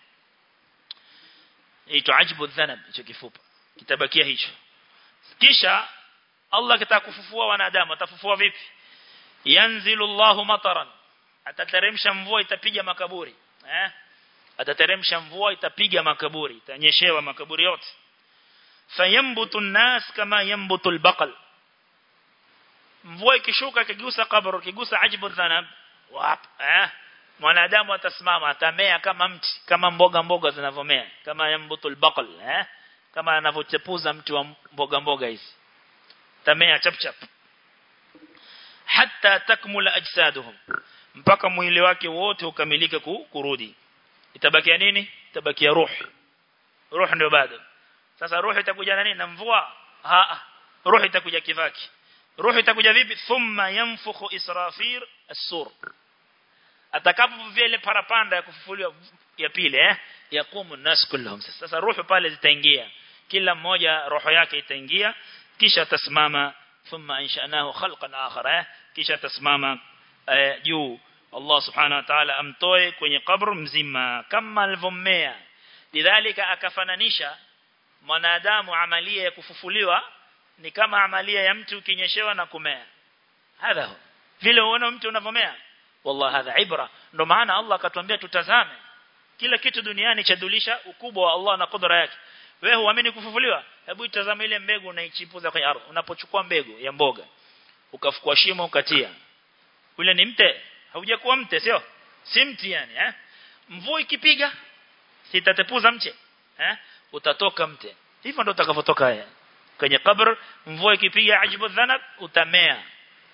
hicho ajbu dhanab hicho kifupa kitabakia hicho kisha Allah kitaka kufufua wanadamu atafufua vipi yanzilu Allahu mataran atateremsha mvua itapiga makaburi eh atateremsha mvua itapiga makaburi itanyeshewa makaburi yote fayambutu an-nas kama yambutu al-baqal mvua ikishuka kigusa kaburi kigusa ajbu dhanab wap eh mwanadamu atasimama atamea kama mti kama mboga mboga zinavomea kama yambutu al-baqal eh kama anavyochepuza mti wa mboga mboga hizi tamea chap chap hatta takmula ajsaduhum mpaka mwili wake wote ukamilike kurudi itabakia nini itabakia ruh ruh ndio bado sasa roho itakuja na nini na mvua ha roho itakuja kivaki roho itakuja vipi thumma yanfukhu israfir as-sur atakapo vile parapanda ya kufufuliwa ya pili eh yaqumu nas kulluhum sasa roho pale zitaingia kila mmoja roho yake itaingia kisha tasimama thumma anshanahu khalqan akhar eh kisha tasimama juu Allah subhanahu wa ta'ala amtoe kwenye kabr mzima kama alivyomea lidhalika akafananisha mwanadamu amalia ya kufufuliwa ni kama amalia ya mtu ukinyeshewa na kumea hadha vile uone mtu unavomea wallahi hadha ibra ndo maana Allah akatuambia tutazame kila kitu duniani chadulisha ukubwa wa Allah na kudra yake wewe huamini kufufuliwa hebu itazame ile mbegu unaichipuza kwenye ardhi unapochukua mbegu ya mboga ukafukua shimo ukatia ule ni mte haujakuwa mte sio si mti yani eh mvua ikipiga sitatepuza mche eh utatoka mte hivyo ndo utakavotoka haya kwenye kabr mvua ikipiga ajibu dhanab utamea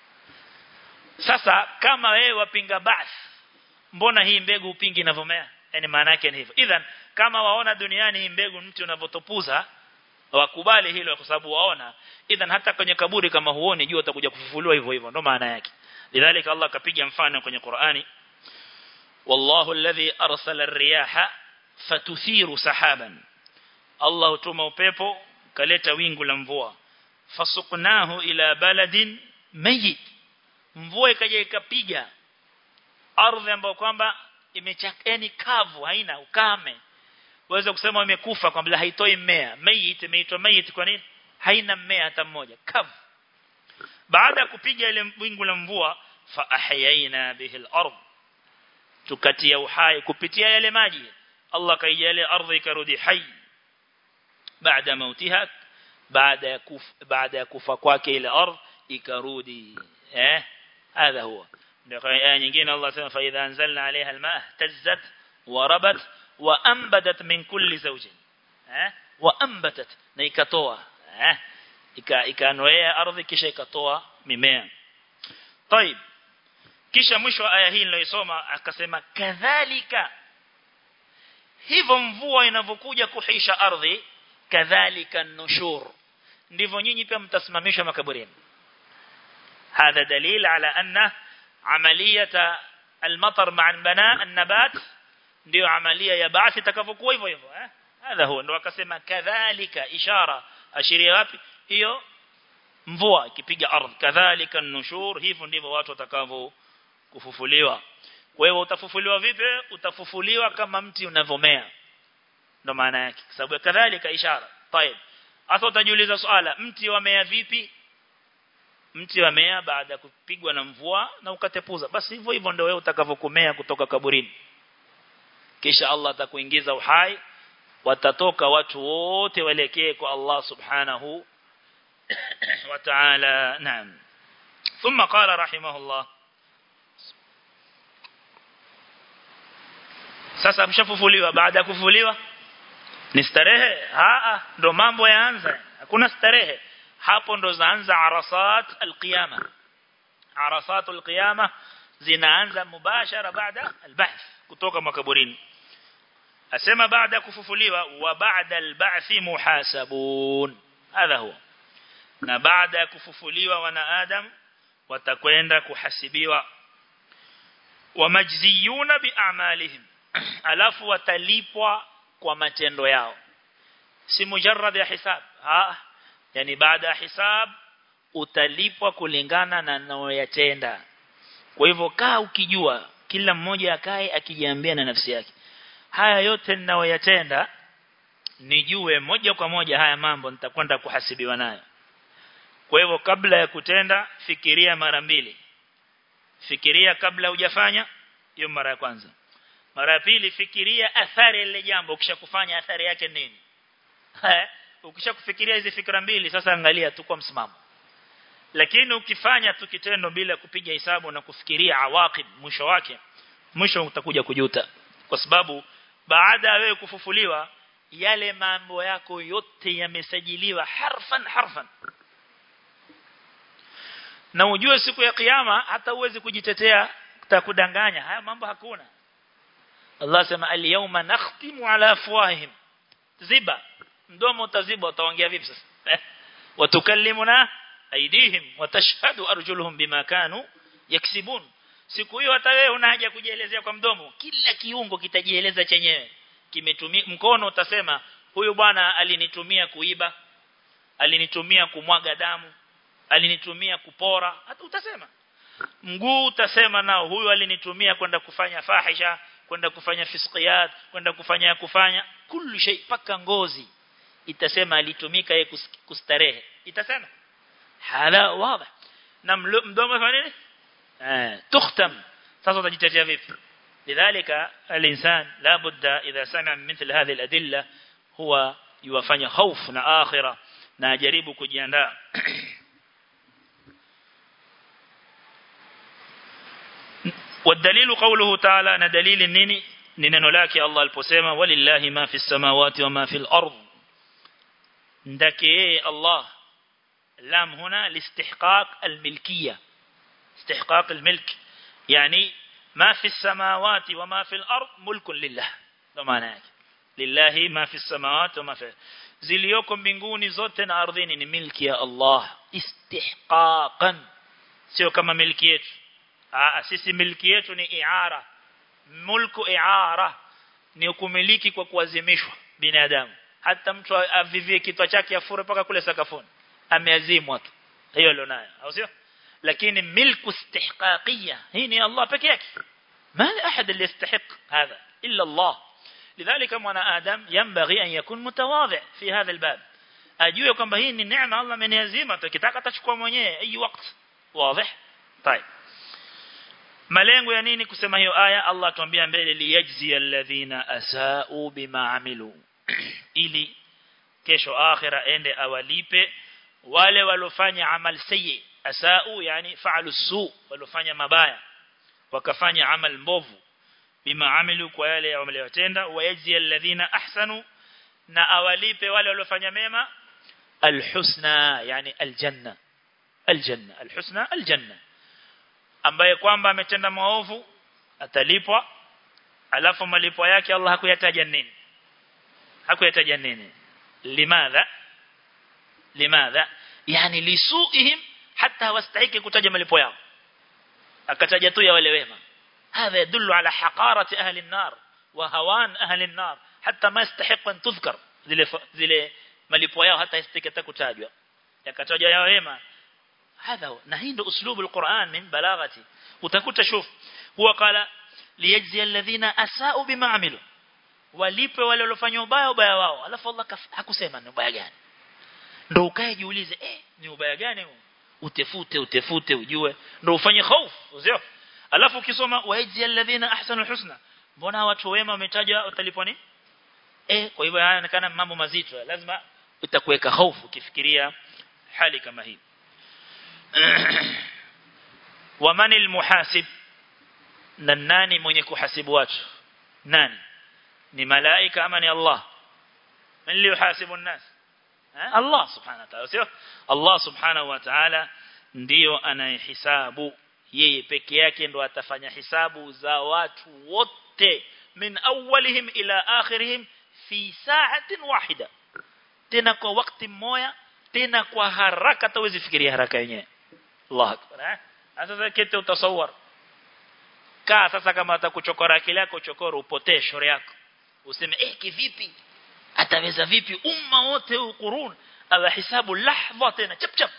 sasa kama wewe wapinga basi mbona hii mbegu upingi inavomea yani maana yake ni hivyo idhan kama waona duniani hii mbegu mtu unavotopuza wakubali hilo kwa sababu waona idhan hata kwenye kaburi kama huoni jua utakuja kufufuliwa hivyo hivyo ndo maana yake lidhalika Allah kapiga mfano kwenye Qur'ani wallahu alladhi arsala ar-riyaha fatuthiru sahaban Allah hutuma upepo kaleta wingu la mvua fasuqnahu ila baladin mayit mvua ikaja ikapiga ardhi ambayo kwamba imechakeni kavu haina ukame waweza kusema imekufa kwamba haitoi mmea mayit imeitwa mayit kwa nini haina mmea hata mmoja kavu baada ya kupiga ile wingu la mvua fa ahyaina bihi al-ard tukatia uhai kupitia yale maji Allah kaijalia ardhi ikarudi hai baada mautiha baada ya kufa baada ya kufa kwake ile ardhi ikarudi eh hadha huwa ndio aya nyingine Allah sema fa idha anzalna alaiha alma tazzat wa rabat wa ambadat min kulli zawjin eh wa ambatat na ikatoa eh ika ikanoea ardhi kisha ikatoa mimea طيب kisha mwisho wa aya hii niliyosoma akasema kadhalika hivyo mvua inavyokuja kuhisha ardhi kadhalika nushur ndivyo nyinyi pia mtasimamishwa makaburini هذا دليل على أن عملية المطر مع البناء النبات ndio amalia ya baathi itakavyokuwa hivyo hivyo eh hadha huwa ndio akasema kadhalika ishara ashiria wapi hiyo mvua ikipiga ardhi kadhalika nushur hivyo ndivyo watu watakavyo kufufuliwa kwa hiyo utafufuliwa vipi utafufuliwa kama mti unavomea ndo maana yake sababu kadhalika ishara طيب hasa utajiuliza swala mti wamea vipi mti wamea baada ya kupigwa na mvua na ukatepuza basi hivyo hivyo ndio wewe utakavokumea kutoka kaburini kisha Allah atakuingiza uhai watatoka watu wote waelekee kwa Allah subhanahu wa ta'ala naam ثم قال رحمه الله sasa mshafufuliwa baada ya kufufuliwa ni starehe aa ndo mambo yaanza hakuna starehe hapo ndo zaanza arasat alqiyama arasat alqiyama zinaanza mubashara baada albahth kutoka makaburini asema baada kufufuliwa wa baada alba'thi muhasabun hadha huwa na baada ya kufufuliwa wana adam watakwenda kuhasibiwa wamajziyuna bi'amalihim alafu watalipwa kwa matendo yao si mujarrad ya hisab ha yani baada ya hisab utalipwa kulingana na unayoyatenda kwa hivyo kaa ukijua kila mmoja akae akijiambia na nafsi yake haya yote ninayoyatenda nijue moja kwa moja haya mambo nitakwenda kuhasibiwa nayo kwa hivyo kabla ya kutenda fikiria mara mbili fikiria kabla hujafanya hiyo mara ya kwanza mara ya pili fikiria athari ile jambo ukishakufanya athari yake nini ukishakufikiria hizi fikra mbili sasa angalia tu kwa msimamo lakini ukifanya tu kitendo bila kupiga hesabu na kufikiria awaqib mwisho wake mwisho utakuja kujuta kwa sababu baada ya wewe kufufuliwa yale mambo yako yote yamesajiliwa harfan harfan na ujue siku ya kiyama hata uwezi kujitetea utakudanganya haya mambo hakuna Allah sema al-yawma nakhtimu ala afwahihim ziba mdomo utaziba utaongea vipi sasa watukallimuna aidihim watashhadu arjuluhum bima kanu yaksibun siku hiyo hata wewe una haja kujielezea kwa mdomo kila kiungo kitajieleza chenyewe kimetumia mkono utasema huyu bwana alinitumia kuiba alinitumia kumwaga damu alinitumia kupora hata utasema mguu utasema nao huyu alinitumia kwenda kufanya fahisha kwenda kufanya fisqiyat kwenda kufanya kufanya kullu shay paka ngozi itasema alitumika yeye kustarehe itasema hala wazi na mdomo fanya nini eh tukhtam sasa utajitetea vipi lidhalika al-insan la budda idha sana mithl hadhihi al-adilla huwa yuwafanya hofu na akhira na ajaribu kujiandaa والدليل قوله تعالى ان دليل نيني ni neno lake Allah aliposema walillahi ma fi samawati wa ma fi al-ard ndake yeye Allah lam huna listihqaq al-milkiyya istihqaq al-milk yani ma fi samawati wa ma fi al-ard mulkun lillah ndo maana yake lillahi ma fi samawati wa ma fi ziliyoko mbinguni zote na ardhini ni milki ya Allah istihqaqan sio kama milki yetu ah sisi milki yetu ni iara mulku iara ni kumiliki kwa kuazimishwa binadamu hata mtu avivie kitwa chake afure paka kule sakafuni ameazimwa tu hiyo alionayo au sio lakini milku istihqaqiyya hii ni Allah peke yake ما أحد اللي يستحق هذا إلا الله لذلك منا آدم ينبغي أن يكون متواضع في هذا الباب أجوه كم بهين النعمة الله من يزيمة كتاك تشكو منيه أي وقت واضح طيب malengo ya nini kusema hiyo aya Allah tuambia mbele liyajzi alladhina asau bima amilu ili kesho akhira ende awalipe wale walofanya amal sayyi asau yani fa'alu su walofanya mabaya wakafanya amal mbovu bima amilu kwa yale wameyotenda wayajzi alladhina ahsanu na awalipe wale waliofanya mema alhusna yani aljanna aljanna alhusna aljanna ambaye kwamba ametenda maovu atalipwa alafu malipo yake Allah hakuyataja nini hakuyataja nini limadha limadha yani lisuihim hata hawastahiki kutaja malipo yao akataja tu ya wale wema هذا يدل على حقارة أهل النار وهوان أهل النار حتى ما يستحق أن تذكر zile zile malipo yao hata istikata kutajwa yakatajwa yao wema hadha na hii ndio uslubu alquran min balaghati utakuta shuf huwa qala liyajzi alladhina asau bima amilu walipe wale waliofanya ubaya ubaya wao alafu Allah hakusema ni ubaya gani ndio ukae jiulize eh ni ubaya gani huu utefute utefute ujue ndio ufanye hofu sio alafu ukisoma wajzi alladhina ahsanu alhusna mbona watu wema wametajwa utalipwa ni eh kwa hivyo yanaonekana mambo mazito lazima utakuweka hofu ukifikiria hali kama hii waman almuhasib na nani mwenye kuhasibu watu nani ni malaika ama ni Allah man yuhasibu an-nas Allah subhanahu wa ta'ala sio Allah subhanahu wa ta'ala ndiyo anayehisabu yeye peke yake ndo atafanya hisabu za watu wote min awwalihim ila akhirihim fi sa'atin wahida tena kwa wakati mmoja tena kwa haraka tawezi fikiria haraka yenyewe Allah akbar eh sasa kete utasawar kaa sasa kama atakuchokora akili yako chokoro upotee shore yako useme eh kivipi ataweza vipi umma wote huu qurun ala hisabu lahza tena chap chap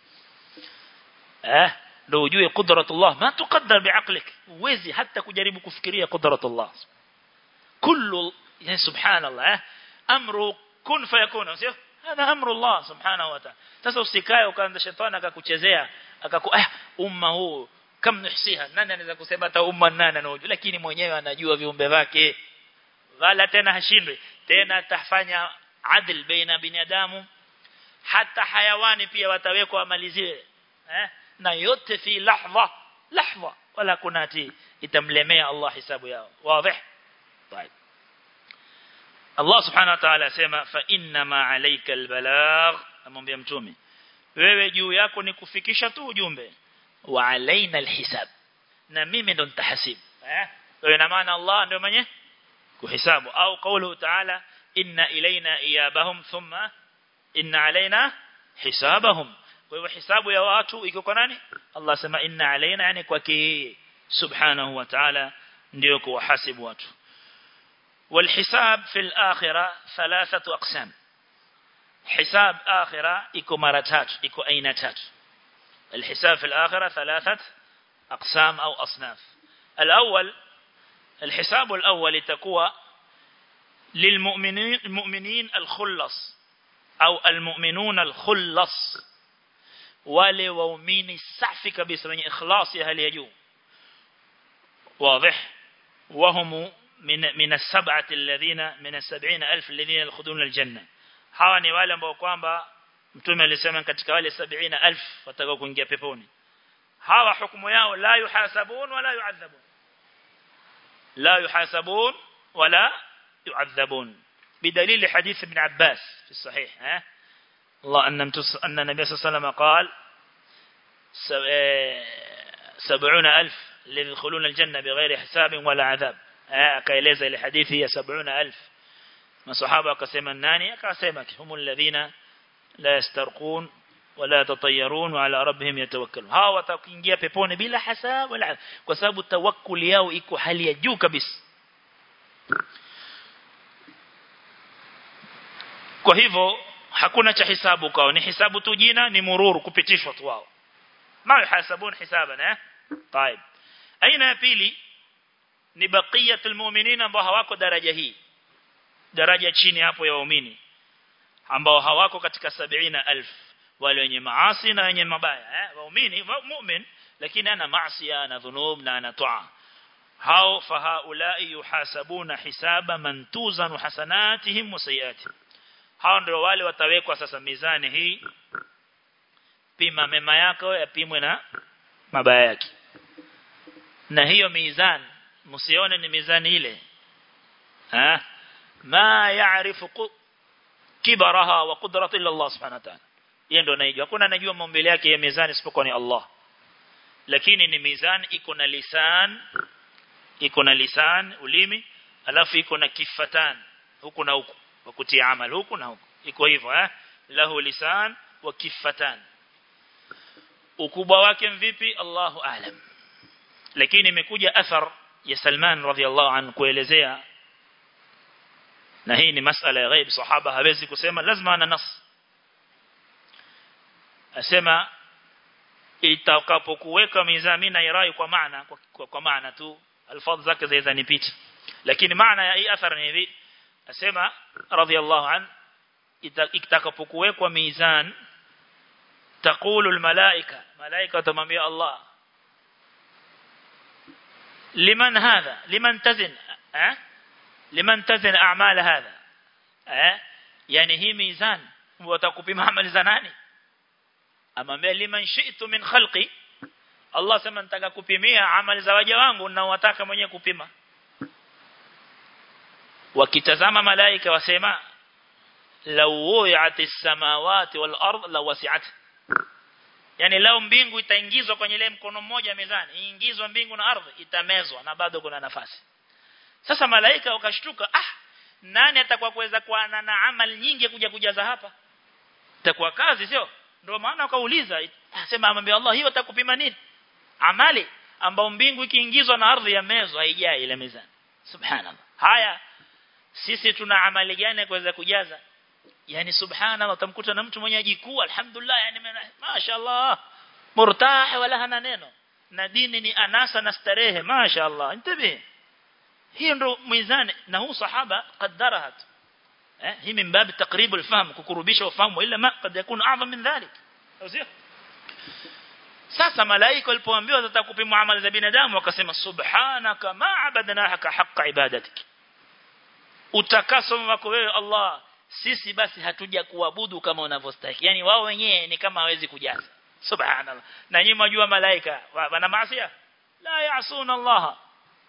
eh ndio ujue qudratullah ma tuqaddar biaqlik uwezi hata kujaribu kufikiria qudratullah kullu ya subhanallah eh amru kun fayakun sio hada amru Allah subhanahu wa ta'ala sasa usikae ukaanza shetani akakuchezea akaku ah umma huu kam nuhsiha nani anaweza kusema hata umma nani anajua lakini mwenyewe anajua viumbe vyake wala tena hashindwi tena tafanya adl baina binadamu hata hayawani pia watawekwa amaliziwe eh na yote fi lahza lahza wala kunati itamlemea Allah hisabu yao wazi طيب Allah subhanahu wa ta'ala asema fa inna ma alayka albalagh amwambia mtume wewe juu yako ni kufikisha tu ujumbe wa alaina alhisab na mimi ndo nitahasib eh kwa ina maana Allah ndio mwenye kuhisabu au kaulu ta'ala inna ilaina iyabahum thumma inna alaina hisabahum kwa hivyo hisabu ya watu iko kwa nani Allah sema inna alaina yani kwake subhanahu wa ta'ala ndio kuwahasibu watu والحساب في الآخرة ثلاثة أقسام حساب آخرة إكو مرتات إكو أينتات الحساب في الآخرة ثلاثة أقسام أو أصناف الأول الحساب الأول تكوى للمؤمنين المؤمنين الخلص أو المؤمنون الخلص wale waumini safi kabisa wenye ikhlasi hali ya juu واضح وهم من من السبعه الذين من السبعين ألف الذين يدخلون الجنه hawa ni wale ambao kwamba mtume alisema katika wale 70000 watakao kuingia peponi hawa hukumu yao la yuhasabun wala yuadhabun la yuhasabun wala yuadhabun بدليل حديث ابن عباس في الصحيح ها الله أن أن النبي صلى الله عليه وسلم قال سبعون ألف الذين يدخلون الجنة بغير حساب ولا عذاب akaeleza ile hadithi ya 70000 masahaba akasema nani akasema hum alladhina la yastarqun wala yatatayyarun wa ala rabbihim yatawakkalun hawa watakiingia peponi bila hasab wala kwa sababu tawakkul yao iko hali ya juu kabisa kwa hivyo hakuna cha hisabu kwao ni hisabu tu jina ni mururu kupitishwa tu wao ma yahasabun hisaban eh طيب aina ya pili ni baqiyatul mu'minin ambao hawako daraja hii daraja chini hapo ya waumini ambao hawako katika 70000 wale wenye maasi na wenye mabaya eh waumini mu'min lakini ana maasi ana dhunub na ana toa hao fahaulai yuhasabuna hisaba man tuzanu hasanatihim wa sayiatihim hao ndio wale watawekwa sasa mizani hii pima mema yako yapimwe na mabaya yake na hiyo mizani msione ni mizani ile ha ma ya'rifu kibaraha wa qudratu illa Allah subhanahu wa ta'ala yeye ndo anajua hakuna anajua maumbile yake ya mizani isipokuwa ni Allah lakini ni mizani iko na lisan iko na lisan ulimi alafu iko na kifatan huku na huku wa kutia amal huku na huku iko hivyo eh lahu lisan wa kifatan ukubwa wake mvipi Allahu aalam lakini imekuja athar ya Salman radhiallahu anhu kuelezea na hii ni masala ya ghaib sahaba hawezi kusema lazima ana nas asema itakapokuweka mizani na irai kwa maana kwa, kwa, kwa maana tu alfadh zake zaweza nipita lakini maana ya hii athar ni hivi asema radhiallahu an itakapokuwekwa mizan تقول الملائكة ملائكة تمامي الله لمن هذا لمن تزن أه؟ لمن تزن أعمال هذا أه؟ يعني هي ميزان وتكوبيم عمل زناني أما لمن شئت من خلقي Allah sema nitaka kupimia amali za waja wangu na wataka mwenyewe kupima wakitazama malaika wasema law wu'atis samawati wal ard la wasi'at yani lao mbingu itaingizwa kwenye ile mkono mmoja mezani iingizwa mbingu na ardhi itamezwa na bado kuna nafasi sasa malaika wakashtuka ah nani atakuwa kuweza kuwa na, na amali nyingi kuja kujaza hapa itakuwa kazi sio ndio maana wakauliza asema amwambia Allah hiyo atakupima nini amali ambao mbingu ikiingizwa na ardhi ya mezo haijai ile mizani subhanallah haya sisi tuna amali gani kuweza kujaza yani subhanallah utamkuta na mtu mwenye ajikuu alhamdulillah yani mashaallah murtah wala hana neno na dini ni anasa na starehe mashaallah intabi hiyo ndo mizani na huu sahaba qaddaraha eh hii min bab taqrib alfahm kukurubisha ufahamu ila ma kad yakun a'zam min dhalik sio sasa malaika walipoambiwa watakupima amali za binadamu wakasema subhanaka ma abadnaka haqqa ibadatik utakaso wako wewe Allah sisi basi hatuja kuabudu kama unavyostahili yani wao wenyewe ni kama hawezi kujaza subhanallah na nyinyi mjua malaika wana maasi la yaasuna Allah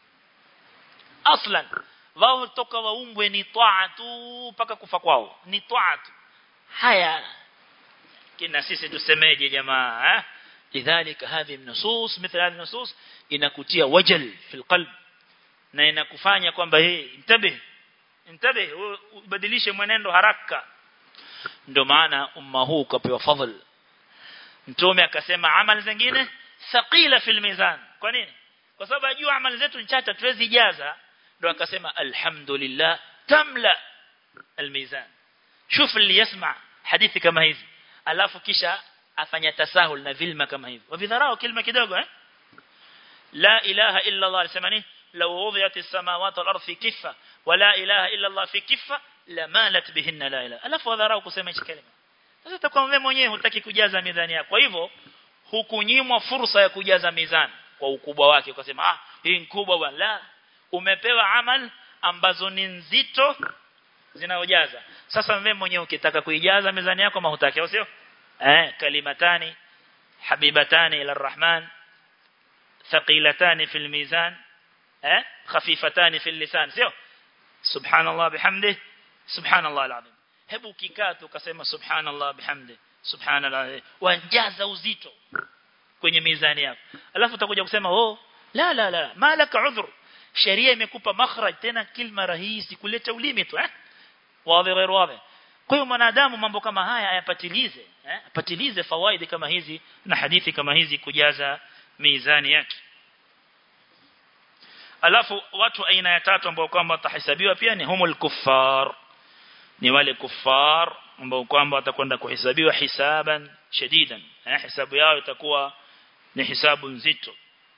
aslan wao toka waumbwe ni taa tu mpaka kufa kwao ni taa tu haya kina sisi tusemeje jamaa eh لذلك هذه النصوص مثل هذه النصوص inakutia wajal fil qalb na inakufanya kwamba hii intabe intabe ubadilishe mwenendo haraka ndio maana umma huu kapewa fadhil mtume akasema amali zingine thaqila fil mizan kwa nini kwa sababu ajua amali zetu ni chache tuwezi jaza ndio akasema alhamdulillah tamla almizan shuf اللي يسمع hadithi kama hizi alafu kisha afanya tasahul na vilma kama hivi wavidharau kilima kidogo eh la ilaha illa Allah alisema nini law wudiyat as-samawati wal ardi fi kiffa wa la ilaha illa Allah fi kiffa lamalat bihinna la ilaha alafu wadharau kusema hichi kalima sasa utakuwa wewe mwenyewe hutaki kujaza mizani yako kwa hivyo hukunyimwa fursa ya kujaza mizani kwa ukubwa wake ukasema ah hii kubwa bwana la umepewa amal ambazo ni nzito zinaojaza sasa wewe mwenyewe ukitaka kuijaza mizani yako mahutaki sio eh kalimatani habibatani ila arrahman thaqilatani fil mizan eh khafifatani fil lisan sio subhanallah bihamdi subhanallah alazim hebu kikaa tu ukasema subhanallah bihamdi subhanallah wajaza uzito kwenye mizani yako alafu utakuja kusema oh la la la malaka udhur sheria imekupa makhraj tena kilma rahisi kuleta ulimi tu eh wazi غير wazi kwa hiyo mwanadamu mambo kama haya ayapatilize eh apatilize fawaidi kama hizi na hadithi kama hizi kujaza mizani yake alafu watu aina ya tatu ambao kwamba watahesabiwa pia ni humul kuffar ni wale kuffar ambao kwamba watakwenda kuhesabiwa hisaban shadidan eh hisabu yao itakuwa ni hisabu nzito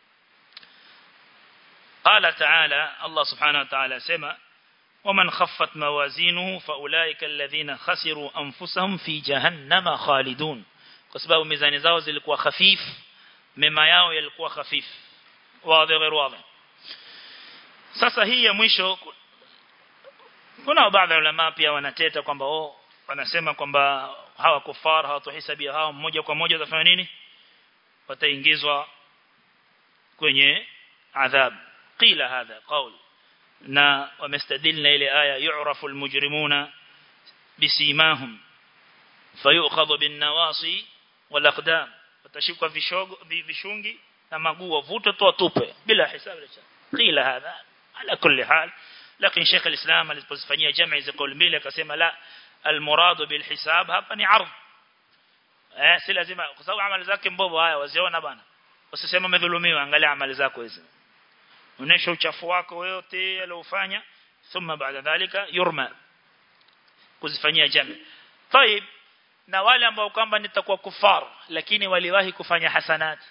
قال تعالى الله سبحانه وتعالى سما ومن خفت موازينه فأولئك الذين خسروا أنفسهم في جهنم خالدون كسباب ميزان zao zilikuwa khafif mema yao yalikuwa khafif wazi غير واضح sasa hii ya mwisho kuna baadhi ya ulama pia wanateta kwamba oh wanasema kwamba hawa kufar hawatohesabia hawa mmoja kwa moja watafanya nini wataingizwa kwenye adhab qila hadha qawl na wamestadilna ile aya yu'rafu almujrimuna bisimahum fayu'khadhu bin nawasi wal aqdam watashikwa vishogo vishungi na maguu wavutwe tu watupe bila hisabu qila hadha ala kulli hal lakini Sheikh al-Islam alipozifanyia jamii za kauli mbili akasema la almuradu bil hisab hapa ni ardh eh si lazima kwa sababu amali zake mbovu haya waziona bana usiseme umedhulumiwa angalia amali zako hizo unesha uchafu wako wote aliofanya thumma baada dhalika yurma kuzifanyia jamii طيب na wale ambao kwamba nitakuwa kufar lakini waliwahi kufanya hasanat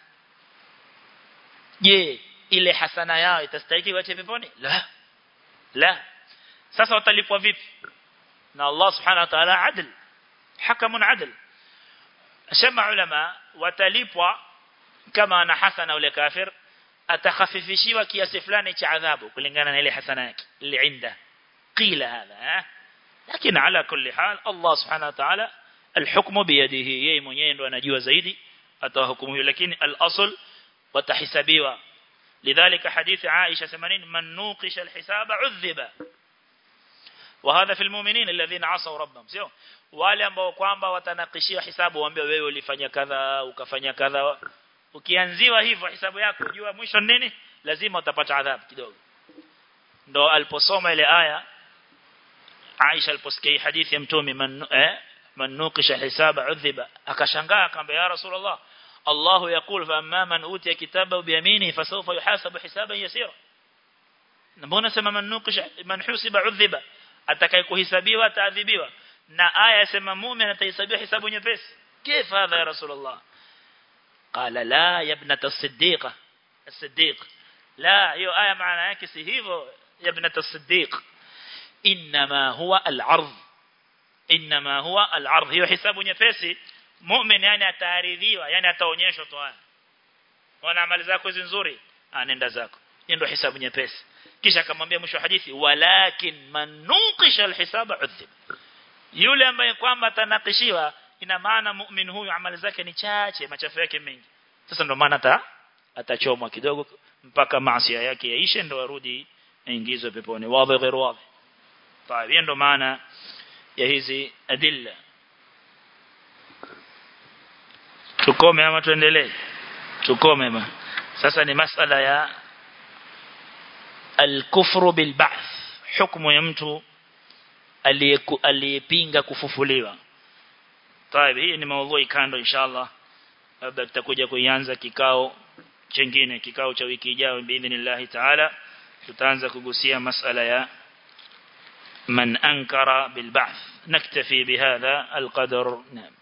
je ile hasana yao itastahili wache peponi la la sasa watalipwa vipi na Allah subhanahu wa ta'ala adl hakamun adl asema ulama watalipwa kama ana hasana ule kafir atakhafifishiwa kiasi fulani cha adhabu kulingana na ile hasana yake ile inda qila hadha lakini ala kulli hal Allah subhanahu wa ta'ala الحكم بيده yeye mwenyewe ndo anajua zaidi atahukumu hiyo lakini al-asl watahisabiwa lidhalika hadithi Aisha 80 man nuqisha al-hisaba udhiba وهذا في المؤمنين الذين عصوا ربهم sio wale ambao kwamba watanakishiwa hisabu waambie wewe ulifanya kadha ukafanya kadha ukianziwa hivyo hisabu yako jua mwisho nini lazima utapata adhabu kidogo ndo aliposoma ile aya Aisha aliposikia hadithi ya mtume man eh man nuqisha hisaba udhiba akashangaa akamwambia ya rasulullah Allah yakul fa amma man utiya kitaba biyamini fasawfa yuhasabu hisaban yasira mbona sema man nuqisha man husiba udhiba atakayekuhesabiwa ataadhibiwa na aya sema muumini atahesabiwa hisabu nyepesi كيف هذا يا رسول الله قال لا يا ابنه الصديقه الصديق لا hiyo aya maana yake si hivyo ya ابنه الصديق انما هو العرض انما هو العرض hiyo hisabu nyepesi muumini yani ataaridhiwa yani ataonyeshwa tu haya wana amali zako hizi nzuri anenda zako hiyo ndio hisabu nyepesi kisha akamwambia mwisho hadithi walakin manuqisha alhisaba udhib yule ambaye kwamba atanakishiwa ina maana muumini huyu amali zake ni chache machafu yake mengi sasa ndio maana ata atachomwa kidogo mpaka maasi yake yaishe ndio arudi aingizwe peponi wazi ghairu wazi طيب ndio maana ya hizi adilla tukome ama tuendelee tukome ma sasa ni masala ya al-kufru bil ba'th hukumu ya mtu aliyepinga kufufuliwa طيب hii ni maudhui kando inshallah labda tutakuja kuianza kikao chengine kikao cha wiki ijayo biidhnillah taala tutaanza kugusia masala ya man ankara bil ba'th naktafi bihadha al qadar naam